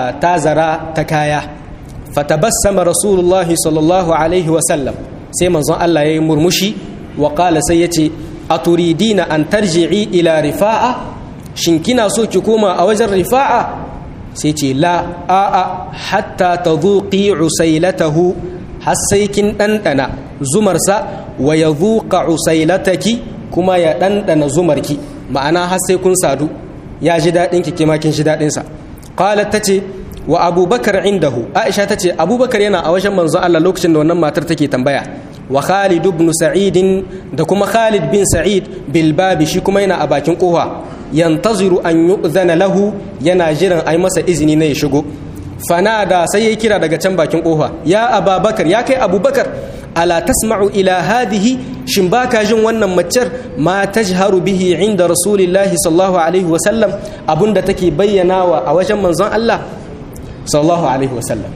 tazara ta kaya fatabassama rasulullahi sallallahu alaihi wasallam sai manzon Allah ya yi murmushi wa qala sai yace aturidina an tarji'i ila rifa'a shin kina so ki koma a wajen rifa'a sai ce la a'a hatta tadhuqi usailatahu har sai kin dandana zumarsa wa yadhuqa usailataki kuma ya dandana zumarki ma'ana har sai kun sadu ya ji dadin ki kima kin ji dadin sa qalat tace wa abubakar indahu aisha ta ce abubakar yana a wajen manzon Allah lokacin da wannan matar take tambaya wa khalid ibn sa'id da kuma khalid bin sa'id bil babi shi kuma yana a bakin kofa yantaziru an yu'zana lahu yana jiran ai masa izini na ya shigo fanada sai ya kira daga can bakin kofa ya ababakar ya kai abubakar ala tasma'u ila hadihi shin baka jin wannan maccar ma tajharu bihi inda rasulillahi sallallahu alaihi wasallam abunda take bayyanawa a wajen manzon Allah sallallahu alaihi wasallam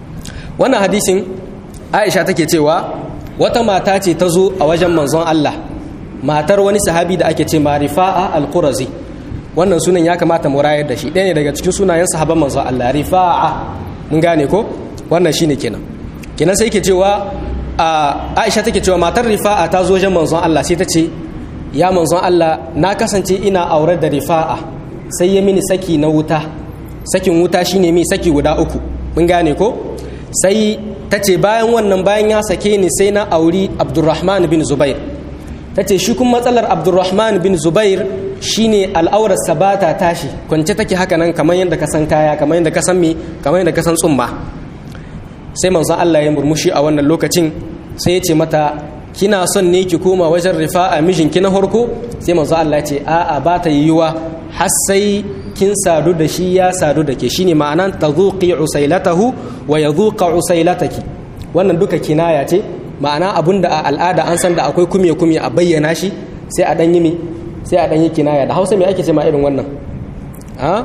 wannan hadisin aisha take cewa wata mata ce ta zo a wajen manzon Allah matar wani sahabi da ake ce marifa'a al-qurazi wannan sunan ya kamata mu rayar da shi ɗaya ne daga cikin sunayen sahaban manzon Allah rifa'a mun gane ko wannan shine kenan kenan sai ke cewa aisha take cewa matar rifa'a ta zo wajen manzon Allah sai ta ce ya manzon Allah na kasance ina aure da rifa'a sai ya mini saki na wuta sakin wuta shine mi saki guda uku mun gane ko sai ta ce bayan wannan bayan ya sake ni sai na auri abdurrahman bin zubair ta ce shi kuma matsalar abdurrahman bin zubair shine al'aurarsa ba ta tashi kwance take haka nan kamar yadda ka san kaya kamar yadda ka san me kamar yadda ka san tsumma sai manzon Allah ya murmushi a wannan lokacin sai ya ce mata kina son ne ki koma wajen rifa'a mijinki na farko sai manzon Allah ya ce a'a ba ta yiwuwa har sai kin sadu da shi ya sadu da ke shine ma'anan tazuqi usailatahu wa yadhuqa usailataki wannan duka kinaya ce ma'ana abunda a al'ada an san da akwai kumye kumye a bayyana shi sai a dan yi mi sai a dan yi kinaya da Hausa me ake ce ma irin wannan ha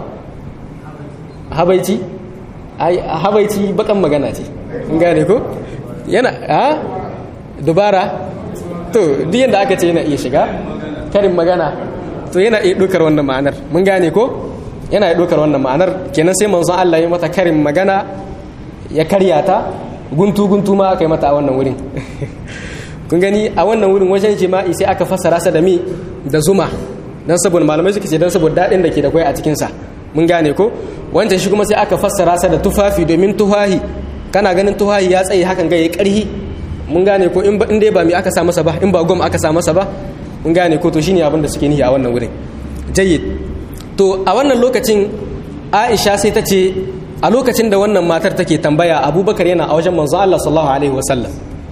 habaici ai habaici bakan magana ce in gane ko yana ha dubara to duk yanda aka ce yana iya shiga karin magana to yana iya ɗaukar wannan ma'anar mun gane ko yana iya ɗaukar wannan ma'anar kenan sai manzon Allah ya mata karin magana ya karya ta guntu guntu ma aka yi mata a wannan wurin kun gani a wannan wurin wajen jima'i sai aka fassara sa da mi da zuma dan saboda malamai suka ce dan saboda daɗin da ke da kwai a cikin sa mun gane ko wancan shi kuma sai aka fassara sa da tufafi domin tuhahi kana ganin tuhahi ya tsaye hakan ga yayi ƙarhi mun gane ko in dai ba mi aka sa masa ba in ba gom aka sa masa ba mun gane ko to shine abin da suke nihi a wannan wurin jayyid to a wannan lokacin Aisha sai ta ce a lokacin da wannan matar take tambaya Abubakar yana a wajen manzo Allah sallallahu alaihi wasallam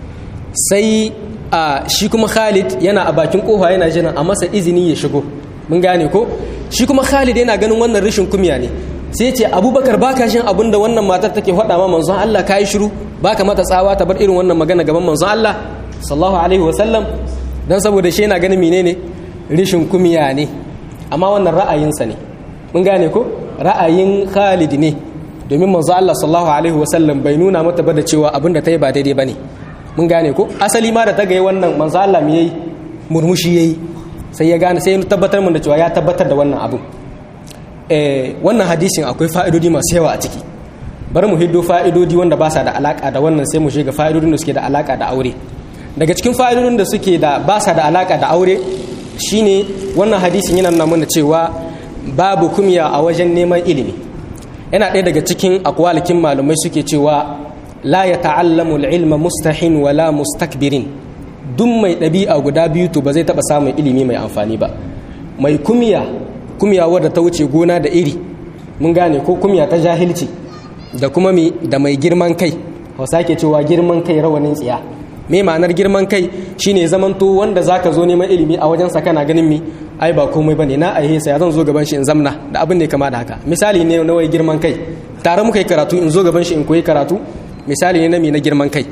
sai a shi kuma Khalid yana a bakin kofa yana jira a masa izini ya shigo mun gane ko shi kuma Khalid yana ganin wannan rashin kumya ne sai ya ce Abubakar baka shin abin da wannan matar take faɗa ma manzon Allah kai shiru baka mata tsawa ta bar irin wannan magana gaban manzon Allah sallallahu alaihi wasallam don saboda shi yana ganin menene rishin kumiya ne amma wannan ra'ayinsa ne mun gane ko ra'ayin Khalid ne domin manzo Allah sallallahu alaihi wasallam bai nuna mata ba da cewa abin da ta yi ba daidai bane mun gane ko asali ma da ta ga wannan manzo Allah me yayi murmushi yayi sai ya gane sai ya tabbatar mun da cewa ya tabbatar da wannan abu eh wannan hadisin akwai fa'idodi masu yawa a ciki bari mu hiddo fa'idodi wanda ba sa da alaka da wannan sai mu shiga fa'idodin da suke da alaka da aure daga cikin fa'idodin da suke da ba sa da alaka da aure shine wannan hadisin yana nuna mana cewa babu kumya a wajen neman ilimi yana ɗaya daga cikin akwalikin malumai suke cewa la ya ta'allamu ilma mustahin wala mustakbirin duk mai ɗabi'a guda biyu to ba zai taɓa samun ilimi mai amfani ba mai kumya kumya wadda ta wuce gona da iri mun gane ko kumya ta jahilci da kuma mi da mai girman kai hausa ke cewa girman kai rawanin tsiya me ma'anar girman kai shine zamanto wanda zaka zo neman ilimi a wajensa kana ganin mi ai ba komai bane na aihe sa zan zo gaban shi in zamna da abin da ya kama da haka misali ne na wai girman kai tare muka yi karatu in zo gaban shi in koyi karatu misali ne na mi na girman kai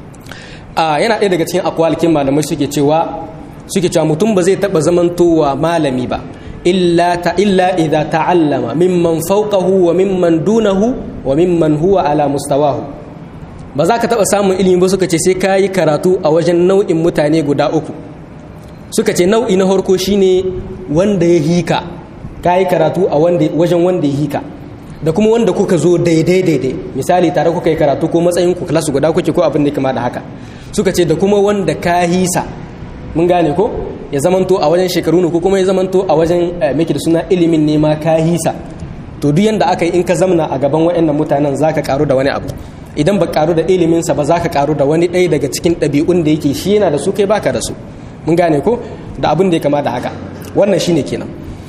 a yana ɗaya daga cikin akwalikin malamai suke cewa suke cewa mutum ba zai taɓa zamantowa malami ba illa ta illa idza ta'allama mimman fawqahu wa mimman dunahu wa mimman huwa ala mustawahu ba za ka taɓa samun ilimi ba suka ce sai ka yi karatu a wajen nau'in mutane guda uku suka ce nau'i na harko shine wanda ya hika ka yi karatu a wajen wanda ya hika da kuma wanda kuka zo daidai daidai misali tare kuka yi karatu ko matsayin ku klasu guda kuke ko abin da kama da haka suka ce da kuma wanda ka hisa mun gane ko ya zamanto a wajen shekaru ne ko kuma ya zamanto a wajen miki da suna ilimin ne ma ka hisa to duk yanda aka yi in ka zamna a gaban waɗannan mutanen zaka karu da wani abu idan ba karu da iliminsa ba za ka karu da wani ɗaya daga cikin ɗabi'un da yake shi yana da su kai baka da su mun gane ko da abin da ya kama da haka wannan shine kenan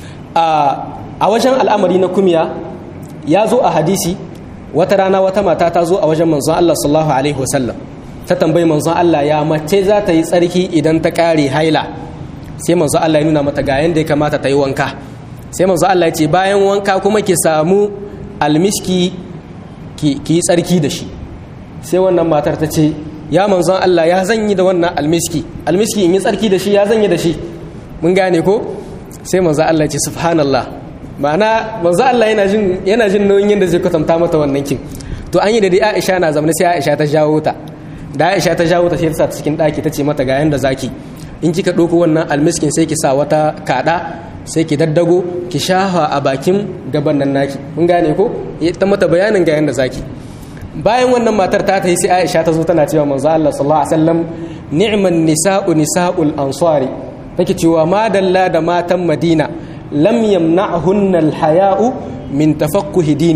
a wajen al'amari na kumiya ya zo a hadisi wata rana wata mata ta zo a wajen manzon Allah sallallahu alaihi wasallam ta tambayi manzon Allah ya mace za ta yi tsarki idan ta kare haila sai manzon Allah ya nuna mata ga yanda ya kamata ta yi wanka sai manzon Allah ya ce bayan wanka kuma ki samu almiski ki yi tsarki da shi sai wannan matar ta ce ya manzon Allah ya zanyi da wannan almiski almiski in yi tsarki da shi ya zanyi da shi mun gane ko sai manzon Allah ya ce subhanallah ma'ana manzon Allah yana jin yana jin nauyin yadda zai kwatanta mata wannan kin to an yi da dai Aisha na zamana sai Aisha ta jawo ta da Aisha ta jawo ta sai ta sa cikin daki ta ce mata ga yanda zaki in kika ɗauko wannan almiskin sai ki sa wata kaɗa sai ki daddago ki shafa a bakin gaban nan naki mun gane ko ta mata bayanin ga yanda zaki bayan wannan matar ta ta yi sai Aisha ta zo tana cewa manzo Allah sallallahu alaihi wasallam ni'man nisa'u nisa'ul ansari take cewa madalla da matan Madina lam yamna'hunna al-haya'u min tafaqquhi dinihim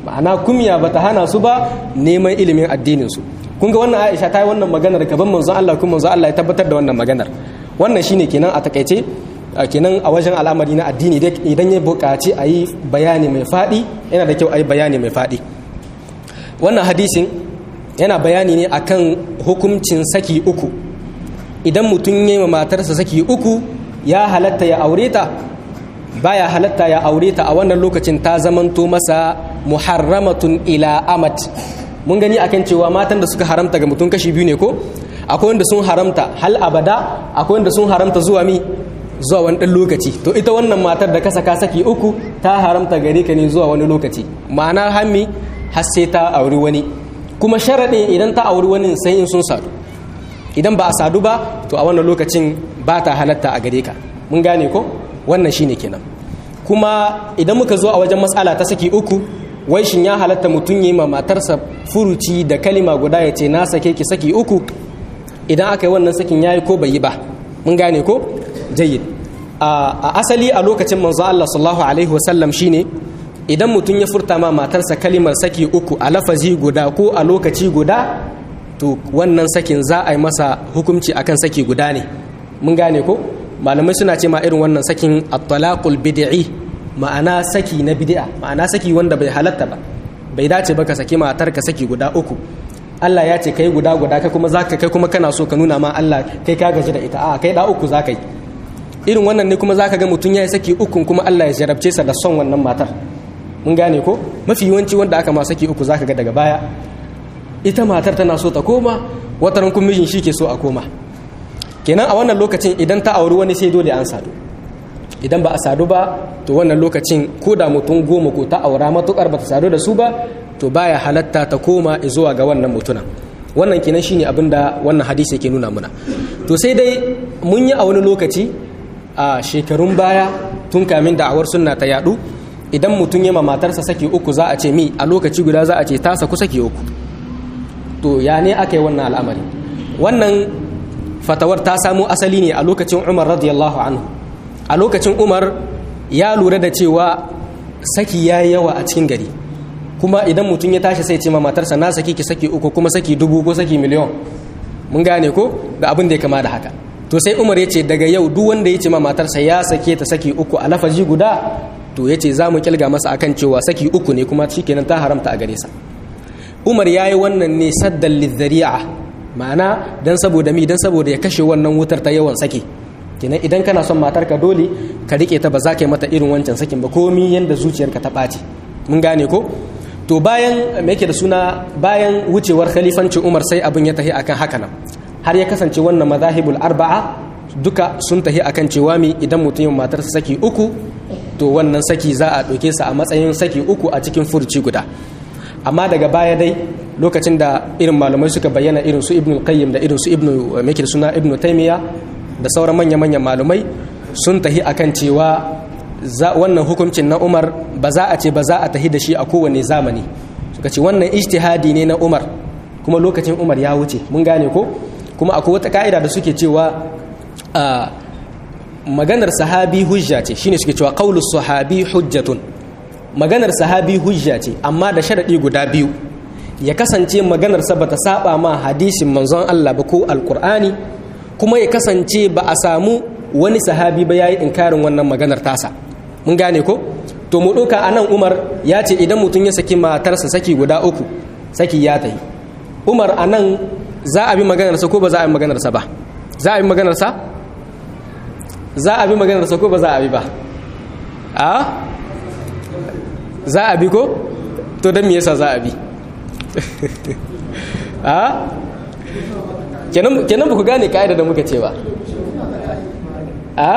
ma'ana kumya bata hana su ba neman ilimin addinin su kun ga wannan Aisha ta yi wannan maganar gaban manzon Allah kuma manzon Allah ya tabbatar da wannan maganar wannan shine kenan a takaice kenan a wajen al'amari na addini idan ya buƙaci a yi bayani mai faɗi yana da kyau a yi bayani mai faɗi wannan hadisin yana bayani ne akan hukuncin saki uku idan mutum ya yi matarsa saki uku ya halatta ya aure ta baya halatta ya aure ta a wannan lokacin ta zamanto masa muharramatun ila amat mun gani akan cewa matan da suka haramta ga mutum kashi biyu ne ko akwai wanda sun haramta hal abada akwai wanda sun haramta zuwa mi zuwa wani ɗan lokaci to ita wannan matar da ka saka saki uku ta haramta gare ka ne zuwa wani lokaci ma'ana hammi har sai ta auri wani kuma sharaɗin idan ta auri wani sai in sun sadu idan ba a sadu ba to a wannan lokacin ba ta halatta a gare ka mun gane ko wannan shine kenan kuma idan muka zo a wajen matsala ta saki uku wai shin ya halatta mutum yi ma matarsa furuci da kalima guda ya ce na sake ki saki uku idan aka yi wannan sakin yayi ko bai yi ba mun gane ko jayyid a asali a lokacin manzo Allah sallallahu alaihi wasallam shine idan mutum ya furta ma matarsa kalimar saki uku a lafazi guda ko a lokaci guda to wannan sakin za a yi masa hukunci akan saki guda ne mun gane ko malamai suna ce ma irin wannan sakin at-talaqul bid'i ma'ana saki na bid'a ma'ana saki wanda bai halatta ba bai dace ba ka saki matar ka saki guda uku Allah ya ce kai guda guda kai kuma zaka kai kuma kana so ka nuna ma Allah kai ka gaji da ita a kai da uku zaka yi irin wannan ne kuma zaka ga mutum ya yi saki ukun kuma Allah ya jarabce sa da son wannan matar mun gane ko mafi yawanci wanda aka ma saki uku zaka ga daga baya ita matar tana so ta koma wataran kun mijin shi ke so a koma kenan a wannan lokacin idan ta auri wani sai dole an sadu idan ba a sadu ba to wannan lokacin ko da mutum goma ko ta aura matukar ba ta sadu da su ba to baya halatta ta koma zuwa ga wannan mutuna wannan kenan shine abin da wannan hadisi yake nuna muna to sai dai mun yi a wani lokaci a shekarun baya tun kamin da'awar sunna ta yadu idan mutum ya ma matarsa saki uku za a ce mi a lokaci guda za a ce ta saku saki uku to ya ne aka yi wannan al'amari wannan fatawar ta samo asali ne a lokacin umar radiyallahu anhu a lokacin umar ya lura da cewa saki ya yi yawa a cikin gari kuma idan mutum ya tashi sai ce ma matarsa na saki ki saki uku kuma saki dubu ko saki miliyon mun gane ko da abin da ya kama da haka to sai umar ya ce daga yau duk wanda ya ce ma matarsa ya sake ta saki uku a lafazi guda to ya ce za mu kilga masa akan cewa saki uku ne kuma shikenan ta haramta a gare sa umar ya yi wannan ne saddan lizzari'a ma'ana dan saboda mi dan saboda ya kashe wannan wutar ta yawan saki kenan idan kana son matarka dole ka rike ta ba za ka yi mata irin wancan sakin ba komi yanda zuciyarka ta ɓaci mun gane ko to bayan me yake da suna bayan wucewar khalifancin umar sai abin ya tahi akan haka nan har ya kasance wannan mazahibul arba'a duka sun tahi akan cewa mi idan mutum yin matarsa saki uku to wannan saki za a ɗauke sa a matsayin saki uku a cikin furuci guda amma daga baya dai lokacin da irin malamai suka bayyana irin su ibnu qayyim da irin su ibnu me da suna ibnu taymiya da sauran manya manyan malamai sun tahi akan cewa wannan hukuncin na umar ba za a ce ba za a tahi da shi a kowane zamani suka ce wannan ijtihadi ne na umar kuma lokacin umar ya wuce mun gane ko kuma akwai wata ka'ida da suke cewa maganar sahabi hujja ce shine suke cewa qaulu sahabi hujjatun maganar sahabi hujja ce amma da sharadi guda biyu ya kasance maganar sa bata saba ma hadisin manzon Allah ba ko alqur'ani kuma ya kasance ba a samu wani sahabi ba yayi inkarin wannan maganar tasa mun gane ko to mu ɗauka anan Umar ya ce idan mutum ya saki matarsa saki guda uku saki ya tayi Umar anan za a bi maganarsa ko ba za a bi maganarsa ba za a bi maganarsa za a bi maganarsa ko ba za a bi ba a za a bi ko to don me yasa za a bi a kenan ba ku gane ka'ida da muka ce ba a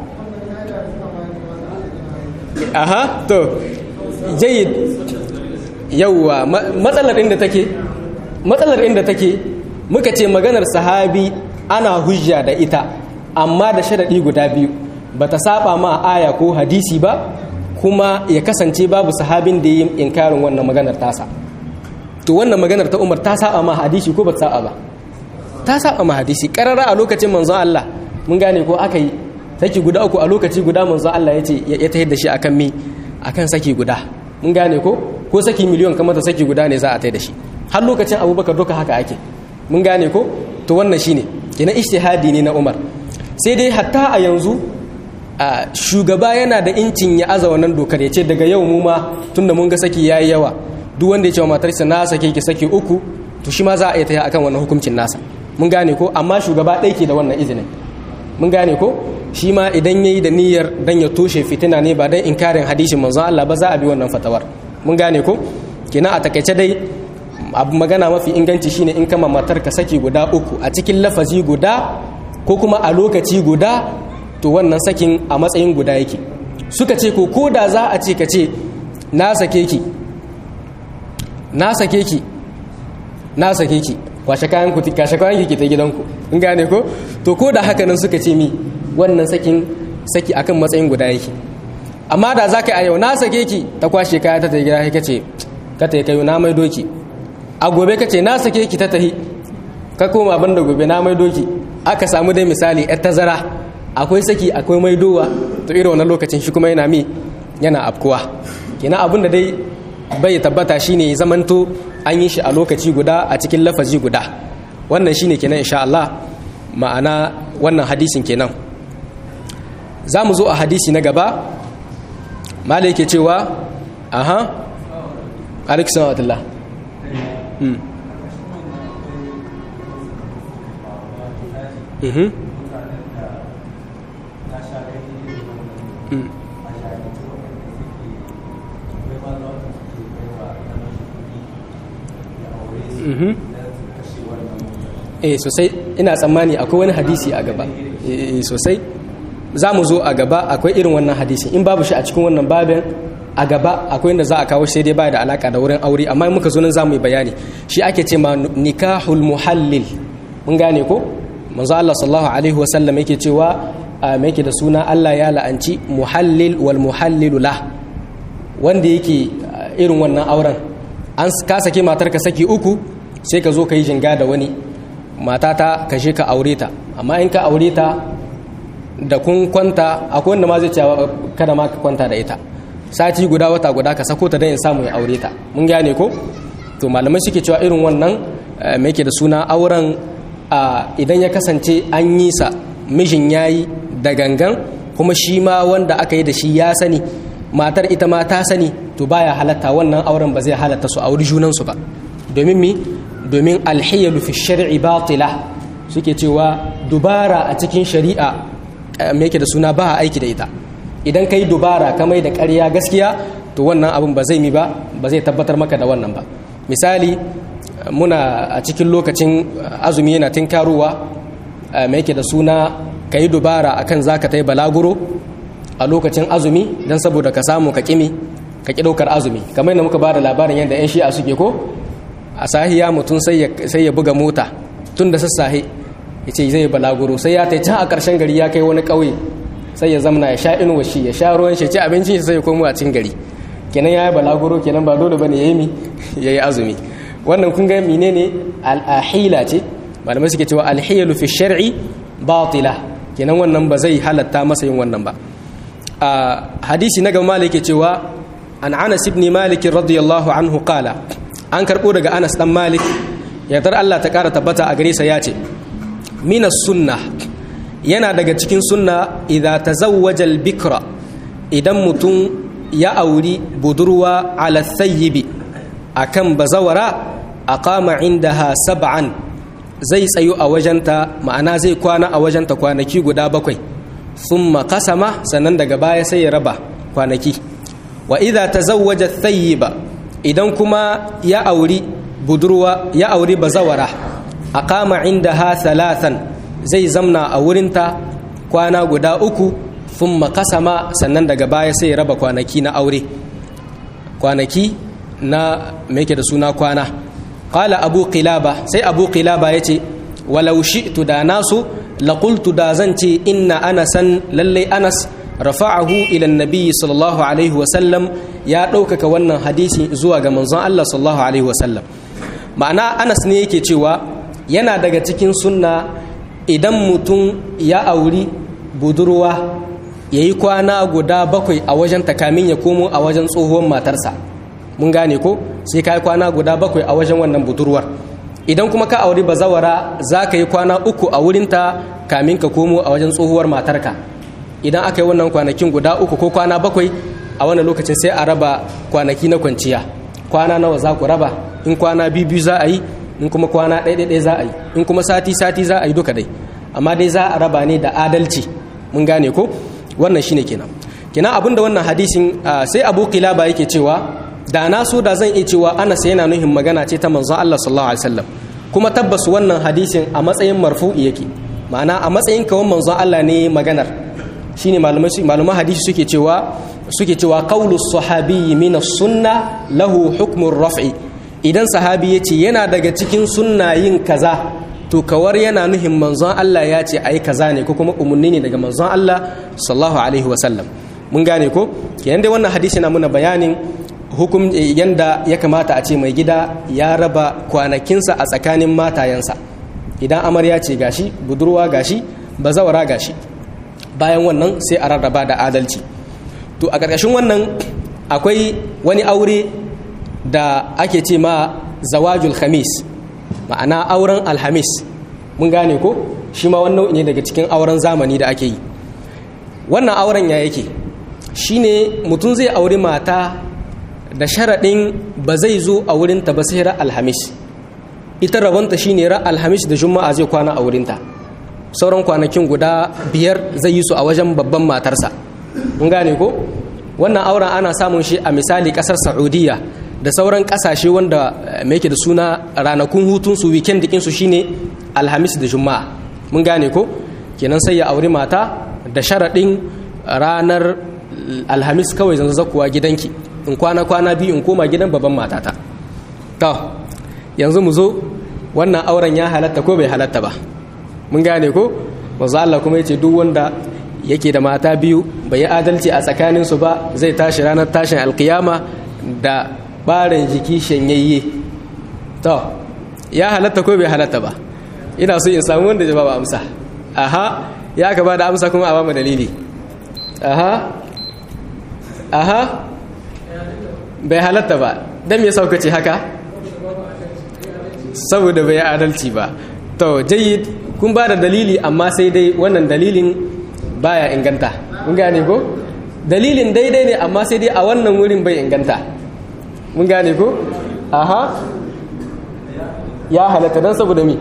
aha to jayyid yauwa matsalar inda take matsalar inda take muka ce maganar sahabi ana hujja da ita amma da sharaɗi guda biyu ba ta saba ma aya ko hadisi ba kuma ya kasance babu sahabin da yi inkarin wannan maganar tasa to wannan maganar ta umar ta saba ma hadisi ko ba ta saba ba ta saba ma hadisi karara a lokacin manzon Allah mun gane ko aka yi saki guda uku a lokaci guda manzon Allah ya ce ya tahid da shi akan mi akan saki guda mun gane ko ko saki miliyon kamar ta saki guda ne za a tai da shi har lokacin abubakar duka haka ake mun gane ko to wannan shine kenan ijtihadi ne na umar sai dai hatta a yanzu a shugaba yana da incin ya aza wannan dokar ya ce daga yau mu ma tunda mun ga saki yayi yawa duk wanda ya ce wa matarsa na sake ki saki uku to shi ma za a iya taya akan wannan hukuncin nasa mun gane ko amma shugaba ɗaya ke da wannan izinin mun gane ko shi ma idan yayi da niyyar dan ya toshe fitina ne ba dan inkarin hadisin manzon Allah ba za a bi wannan fatawar mun gane ko kina a takaice dai abu magana mafi inganci shine in kama matar ka saki guda uku a cikin lafazi guda ko kuma a lokaci guda to wannan sakin a matsayin guda yake suka ce ko ko da za a ce ka ce na sake ki na sake ki na sake ki kwashe kayan ku kashe kayan ki ta gidanku in gane ko to ko da haka nan suka ce mi wannan sakin saki akan matsayin guda yake amma da zaka a yau na sake ki ta kwashe kaya ta ta gida kai kace ka ta kai na mai doki a gobe kace na sake ki ta tahi ka koma banda gobe na mai doki aka samu dai misali yar tazara akwai saki akwai maidowa to irin wannan lokacin shi kuma yana mi yana afkuwa kenan abin da dai bai tabbata shine zamanto an yi shi a lokaci guda a cikin lafazi guda wannan shine kenan insha Allah ma'ana wannan hadisin kenan za mu zo a hadisi na gaba malai ke cewa aha alaikisan watullah mhm eh sosai ina tsammani akwai wani hadisi a gaba eh sosai za mu zo a gaba akwai irin wannan hadisi in babu shi a cikin wannan babin a gaba akwai inda za a kawo sai dai ba da alaka da wurin aure amma muka zo nan za mu yi bayani shi ake ce ma nikahul muhallil mun gane ko manzo Allah sallallahu alaihi wa sallam yake cewa me yake da suna Allah ya la'anci muhallil wal muhallilu lah wanda yake irin wannan auren an ka sake matar ka saki uku sai ka zo ka yi jinga da wani matata ka je ka aure ta amma in ka aure ta da kun kwanta akwai wanda ma zai cewa kada ma ka kwanta da ita sati guda wata guda ka sako ta don in samu ya aure ta mun gane ko to malamai suke cewa irin wannan mai ke da suna auren idan ya kasance an yi sa mijin yayi da gangan kuma shi ma wanda aka yi da shi ya sani matar ita ma ta sani to baya halatta wannan auren ba zai halatta su auri junansu ba domin mi domin alhiyalu fi shar'i batila suke cewa dubara a cikin shari'a me yake da suna ba aiki da ita idan kai dubara ka mai da ƙarya gaskiya to wannan abin ba zai mi ba ba zai tabbatar maka da wannan ba misali muna a cikin lokacin azumi yana tinkaruwa me yake da suna ka yi dubara akan zaka ta yi balaguro a lokacin azumi don saboda ka samu ka kimi ka ki ɗaukar azumi kamar yadda muka ba da labarin yadda 'yan shi'a suke ko a sahiya mutum sai ya buga mota tun da sassahe ya ce zai balaguro sai ya ta can a ƙarshen gari ya kai wani ƙauye sai ya zamana ya sha inuwa shi ya sha ruwan shi ci abincin shi sai ya komo a cikin gari kenan ya yi balaguro kenan ba dole bane ya yi mi ya yi azumi wannan kun ga menene al'ahila ce malamai suke cewa alhiyalu fi shar'i batila kenan wannan ba zai halatta masa yin wannan ba a hadisi na gaba malik cewa an anas ibn malik radiyallahu anhu qala an karbo daga anas dan malik yardar Allah ta kara tabbata a gare sa yace minas sunnah yana daga cikin sunna idza tazawwaja al-bikra idan mutum ya auri budurwa ala thayyibi akan bazawara aqama indaha sab'an zai tsayu a wajenta ma'ana zai kwana a wajenta kwanaki guda bakwai thumma qasama sannan daga baya sai ya raba kwanaki wa idza tazawwaja thayyiba idan kuma ya auri budurwa ya auri bazawara aqama indaha thalathan zai zamna a wurinta kwana guda uku thumma qasama sannan daga baya sai ya raba kwanaki na aure kwanaki na me yake da suna kwana qala abu qilaba sai abu qilaba yace walau shi'tu da nasu laqultu da zan ce inna anasan lalle anas rafa'ahu ila annabi sallallahu alaihi wa sallam ya ɗaukaka wannan hadisi zuwa ga manzon Allah sallallahu alaihi wa sallam ma'ana anas ne yake cewa yana daga cikin sunna idan mutum ya auri budurwa ya yi kwana guda bakwai a wajen takamin ya komo a wajen tsohuwar matarsa mun gane ko sai ka yi kwana guda bakwai a wajen wannan budurwar idan kuma ka auri bazawara za ka yi kwana uku a wurinta kamin ka komo a wajen tsohuwar matarka idan aka yi wannan kwanakin guda uku ko kwana bakwai a wannan lokacin sai a raba kwanaki na kwanciya kwana nawa za ku raba in kwana biyu biyu za a yi in kuma kwana ɗaya ɗaya za a yi in kuma sati sati za a yi duka dai amma dai za a raba ne da adalci mun gane ko wannan shine kenan kenan abinda wannan hadisin sai abu kilaba yake cewa da na so da zan iya cewa anas yana nuhin magana ce ta manzon Allah sallallahu alaihi wasallam kuma tabbas wannan hadisin a matsayin marfu'i yake ma'ana a matsayin kawan manzon Allah ne maganar shine malaman hadisi suke cewa suke cewa qawlu sahabi min sunna lahu hukmun raf'i idan sahabi yace yana daga cikin sunna yin kaza to kawar yana nuhin manzon Allah ya ce ai kaza ne ko kuma umarni ne daga manzon Allah sallallahu alaihi wasallam mun gane ko kenan dai wannan hadisi na muna bayanin hukum yanda ya kamata a ce mai gida ya raba kwanakinsa a tsakanin matayensa idan amarya ce gashi budurwa gashi bazawara gashi bayan wannan sai a rarraba da adalci to a ƙarƙashin wannan akwai wani aure da ake ce ma zawajul khamis ma'ana auren alhamis mun gane ko shi ma wannan ne daga cikin auren zamani da ake yi wannan auren ya yake shine mutum zai auri mata da sharaɗin ba zai zo a wurinta ba sai ra alhamis ita rabonta shine ra alhamis da juma'a zai kwana a wurinta sauran kwanakin guda biyar zai yi su a wajen babban matarsa mun gane ko wannan auren ana samun shi a misali ƙasar saudiya da sauran ƙasashe wanda mai da suna ranakun hutunsu weekend dikinsu shine alhamis da juma'a mun gane ko kenan sai ya auri mata da sharaɗin ranar alhamis kawai zan zakuwa gidanki in kwana kwana biyu in koma gidan babban matata to yanzu mu zo wannan auren ya halatta ko bai halatta ba mun gane ko manzo Allah kuma yace duk wanda yake da mata biyu bai yi adalci a tsakanin su ba zai tashi ranar tashin alkiyama da barin jiki shanyayye to ya halatta ko bai halatta ba ina so in samu wanda jawaba amsa aha ya ka ba da amsa kuma a ba mu dalili aha aha bai halatta ba don me sauka ce haka saboda bai adalci ba to jayyid kun ba da dalili amma sai dai wannan dalilin baya inganta mun gane ko dalilin daidai ne amma sai dai a wannan wurin bai inganta mun gane ko aha ya halatta don saboda mi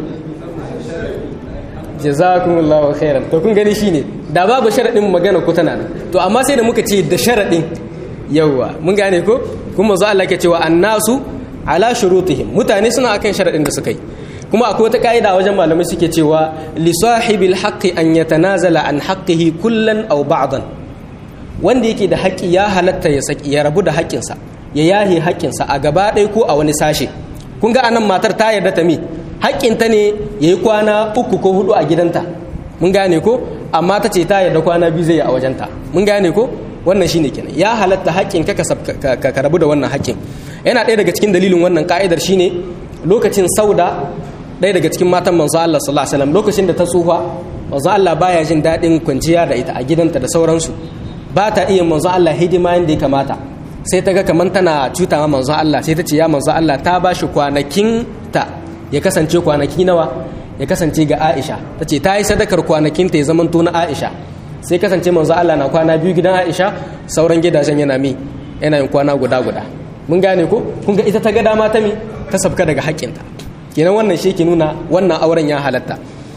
jazakumullahu khairan to kun gani shine da babu sharadin magana ku tana nan to amma sai da muka ce da sharadin yawa mun gane ko kuma manzo Allah ke cewa annasu ala shurutihim mutane suna akan sharadin da suka yi kuma akwai wata kaida wajen malamai suke cewa li sahibil haqqi an yatanazala an haqqihi kullan aw ba'dan wanda yake da haƙƙi ya halatta ya saki ya rabu da haƙƙinsa ya yahe haƙƙinsa a gaba ɗaya ko a wani sashe kun ga anan matar ta yarda ta mi haƙƙinta ne ya yi kwana uku ko hudu a gidanta mun gane ko amma ta ce ta yarda kwana biyu zai yi a wajenta mun gane ko wannan shine kenan ya halatta haƙƙin ka ka rabu da wannan haƙƙin yana ɗaya daga cikin dalilin wannan ka'idar shine lokacin sauda ɗaya daga cikin matan manzo Allah sallallahu alaihi wasallam lokacin da ta tsufa manzo Allah baya jin daɗin kwanciya da ita a gidanta da sauransu ba ta iya manzo Allah hidima yadda ya kamata sai ta ga kamar tana cuta ma manzo Allah sai ta ce ya manzo Allah ta ba shi kwanakin ta ya kasance kwanaki nawa ya kasance ga Aisha ta ce ta yi sadakar kwanakin ta ya zama na Aisha sai kasance manzo Allah na kwana biyu gidan Aisha sauran gidajen yana mi yana yin kwana guda guda mun gane ko kun ga ita ta ga dama ta mi ta sabka daga haƙƙinta kenan wannan shi ke nuna wannan auren ya halatta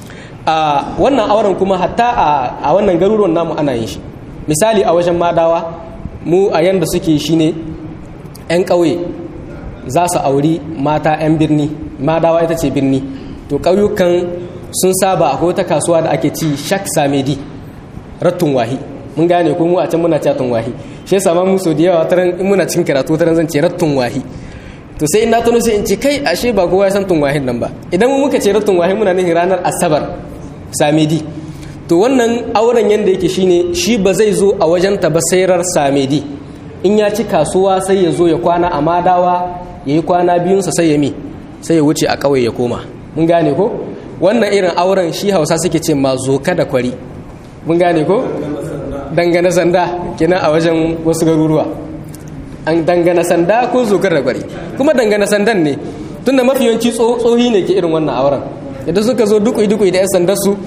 a wannan auren kuma hatta a wannan garuruwan namu ana yin shi misali a wajen madawa mu a yanda suke shine 'yan ƙauye za su auri mata 'yan birni madawa ita ce birni to ƙauyukan sun saba akwai wata kasuwa da ake ci shak samedi rattun wahi mun gane ko mu a can muna catun wahi shi yasa ma mu so da yawa taran in muna cikin karatu taran zan ce rattun wahi to sai in na tuno sai in ce kai ashe ba kowa ya san tun wahin nan ba idan mu muka ce rattun wahi muna nufin ranar asabar samedi to wannan auren yanda yake shine shi ba zai zo a wajenta ba sairar samedi in ya ci kasuwa sai ya zo ya kwana a madawa ya yi kwana biyunsa sai ya mi sai ya wuce a ƙauye ya koma mun gane ko wannan irin auren shi hausa suke ce ma zoka da kwari mun gane ko dangane sanda kina a wajen wasu garuruwa an dangana sanda ko zokar da gwari kuma dangana sandan ne tunda mafi yawanci tsohi ne ke irin wannan auren idan suka zo dukui dukui da 'yan sandar su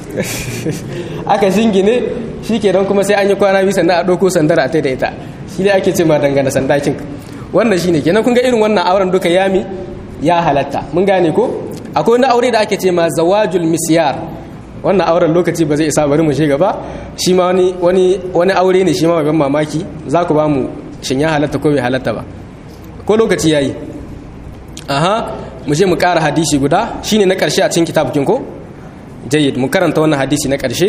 aka shingine shi ke don kuma sai an yi kwana biyu sannan a ɗauko sandar a da ita shi ne ake ce ma dangana sandakin wannan shi ne kenan kun ga irin wannan auren duka yami ya halatta mun gane ko akwai wani aure da ake ce ma zawajul misyar wannan auren lokaci ba zai isa bari mu shi gaba shi ma wani wani wani aure ne shi ma mai ban mamaki za ku ba mu shin ya halatta ko bai halatta ba ko lokaci yayi aha mu je mu ƙara hadisi guda shine na ƙarshe a cikin kitabukin ko jayyid mu karanta wannan hadisi na ƙarshe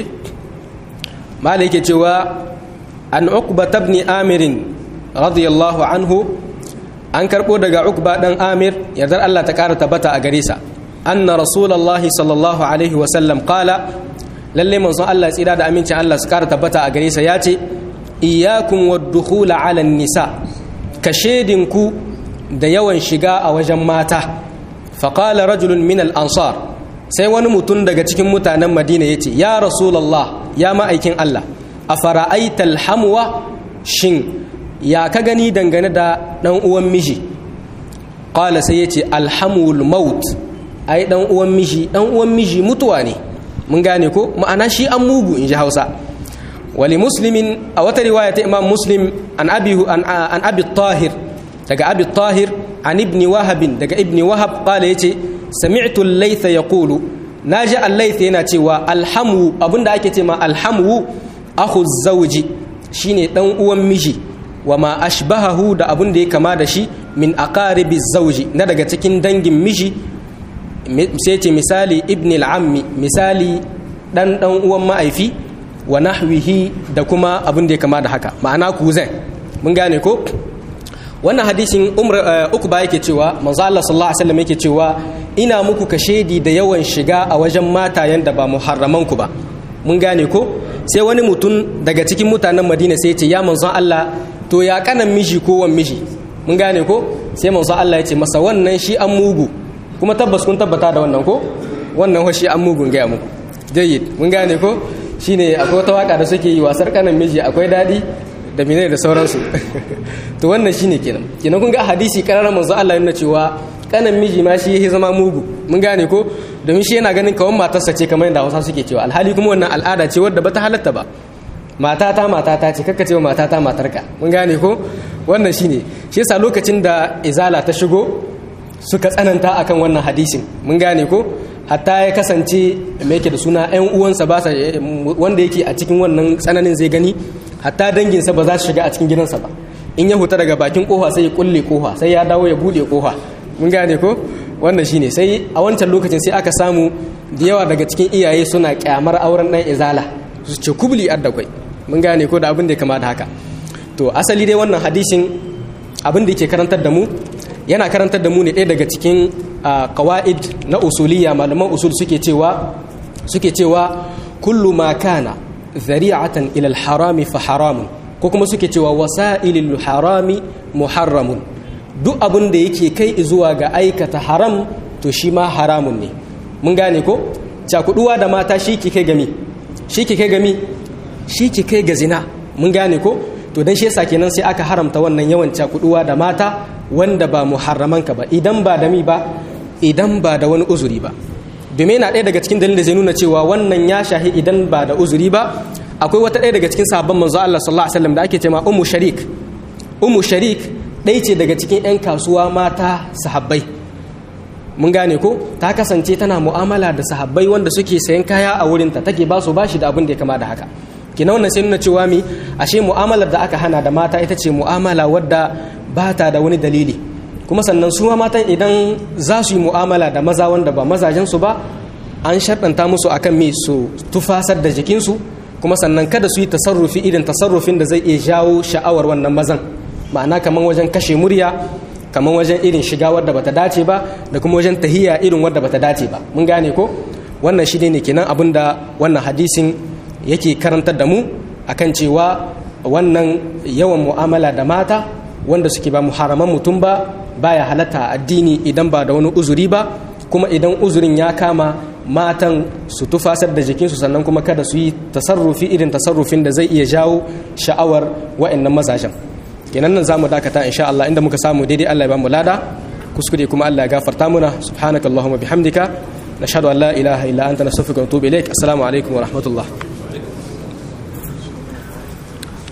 malai yake cewa an uqba ibn amir radiyallahu anhu an karbo daga uqba dan amir yardar Allah ta ƙara tabbata a gare sa anna rasulullahi sallallahu alaihi wa sallam qala lalle manzon Allah tsira da amincin Allah su ƙara tabbata a gare sa yace iyyakum wad-dukhul ala nisa ka shedinku da yawan shiga a wajen mata faqala rajulun min al-ansar sai wani mutum daga cikin mutanen madina ya ce ya rasulallah ya ma'aikin allah a fara'aital hamwa shin ya ka gani dangane da ɗan uwan miji ƙwala sai ya ce alhamul maut ai ɗan uwan miji ɗan uwan miji mutuwa ne mun gane ko ma'ana shi an mugu in ji hausa wali muslimin a wata riwaya ta imam muslim an abi tahir daga abi tahir an ibni wahabin daga ibni wahab ƙwala ya ce sami'tu al-laytha yaqulu naji al-laytha yana cewa alhamu abinda ake ce ma alhamu akhu zawji shine dan uwan miji wa ma ashbahahu da abin da ya kama da shi min aqaribi zawji na daga cikin dangin miji sai ce misali ibn al-ammi misali dan dan uwan ma'aifi wa nahwihi da kuma abin da ya kama da haka ma'ana kuzan mun gane ko wannan hadisin umar uku ba yake cewa manzo Allah sallallahu alaihi wasallam yake cewa ina muku kashedi da yawan shiga a wajen matayen da ba muharraman ku ba mun gane ko sai wani mutum daga cikin mutanen Madina sai ya ce ya manzo Allah to ya kanan miji ko wan miji mun gane ko sai manzo Allah ya ce masa wannan shi an mugu kuma tabbas kun tabbata da wannan ko wannan ho shi an mugun ga muku jayyid mun gane ko shine akwai wata waka da suke yi wasar kanan miji akwai dadi da menene da sauransu to wannan shine kenan kenan kun ga hadisi kararar manzo Allah yana cewa kanan miji ma shi yake zama mugu mun gane ko domin shi yana ganin kawan matarsa ce kamar yadda Hausa suke cewa alhali kuma wannan al'ada ce wadda bata halatta ba matata matata ce kakka cewa matata matarka mun gane ko wannan shine shi yasa lokacin da izala ta shigo suka tsananta akan wannan hadisin mun gane ko hatta ya kasance mai yake da suna 'yan uwansa ba wanda yake a cikin wannan tsananin zai gani hatta danginsa ba za su shiga a cikin gidansa ba in ya huta daga bakin kofa sai ya kulle kofa sai ya dawo ya bude kofa mun gane ko wannan shine sai a wancan lokacin sai aka samu da yawa daga cikin iyaye suna kyamar auren dan izala su ce kubli addakwai mun gane ko da abin da ya kama da haka to asali dai wannan hadisin abin da yake karantar da mu yana karantar da mu ne ɗaya daga cikin qawaid na usuliyya malaman usul suke cewa suke cewa kullu ma kana zari'atan ila al-harami fa haramun ko kuma suke cewa wasa'ilul harami muharramun duk abin da yake kai zuwa ga aikata haram to shi ma haramun ne mun gane ko cakuduwa da mata shi ke kai gami shi ke kai gami shi ke kai ga zina mun gane ko to dan shi yasa kenan sai aka haramta wannan yawan cakuduwa da mata wanda ba muharraman ka ba idan ba da mi ba idan ba da wani uzuri ba domin yana ɗaya daga cikin dalilin da zai nuna cewa wannan ya shahi idan ba da uzuri ba akwai wata ɗaya daga cikin sahabban manzo Allah sallallahu alaihi wasallam da ake cewa ummu sharik ummu sharik ɗaya ce daga cikin 'yan kasuwa mata sahabbai mun gane ko ta kasance tana mu'amala da sahabbai wanda suke sayan kaya a wurinta take ba su bashi da abin da ya kama da haka kina wannan sai nuna cewa mi ashe mu'amalar da aka hana da mata ita ce mu'amala wadda ba ta da wani dalili kuma sannan su ma matan idan za su yi mu'amala da maza wanda ba mazajen su ba an sharɗanta musu akan me su tufasar da jikinsu kuma sannan kada su yi tasarrufi irin tasarrufin da zai iya jawo sha'awar wannan mazan ma'ana kamar wajen kashe murya kamar wajen irin shiga wadda bata dace ba da kuma wajen tahiya irin wadda bata dace ba mun gane ko wannan shi ne kenan abin da wannan hadisin yake karantar da mu akan cewa wannan yawan mu'amala da mata wanda suke ba muharaman mutum ba baya halatta a addini idan ba da wani uzuri ba kuma idan uzurin ya kama matan su tufasar da jikinsu sannan kuma kada su yi tasarrufi irin tasarrufin da zai iya jawo sha'awar wa'annan mazajen kenan nan zamu dakata insha Allah inda muka samu daidai Allah ya ba mu lada kuskure kuma Allah ya gafarta muna subhanakallahumma bihamdika nashhadu an la ilaha illa anta nastaghfiruka wa natubu ilaik assalamu alaikum wa rahmatullah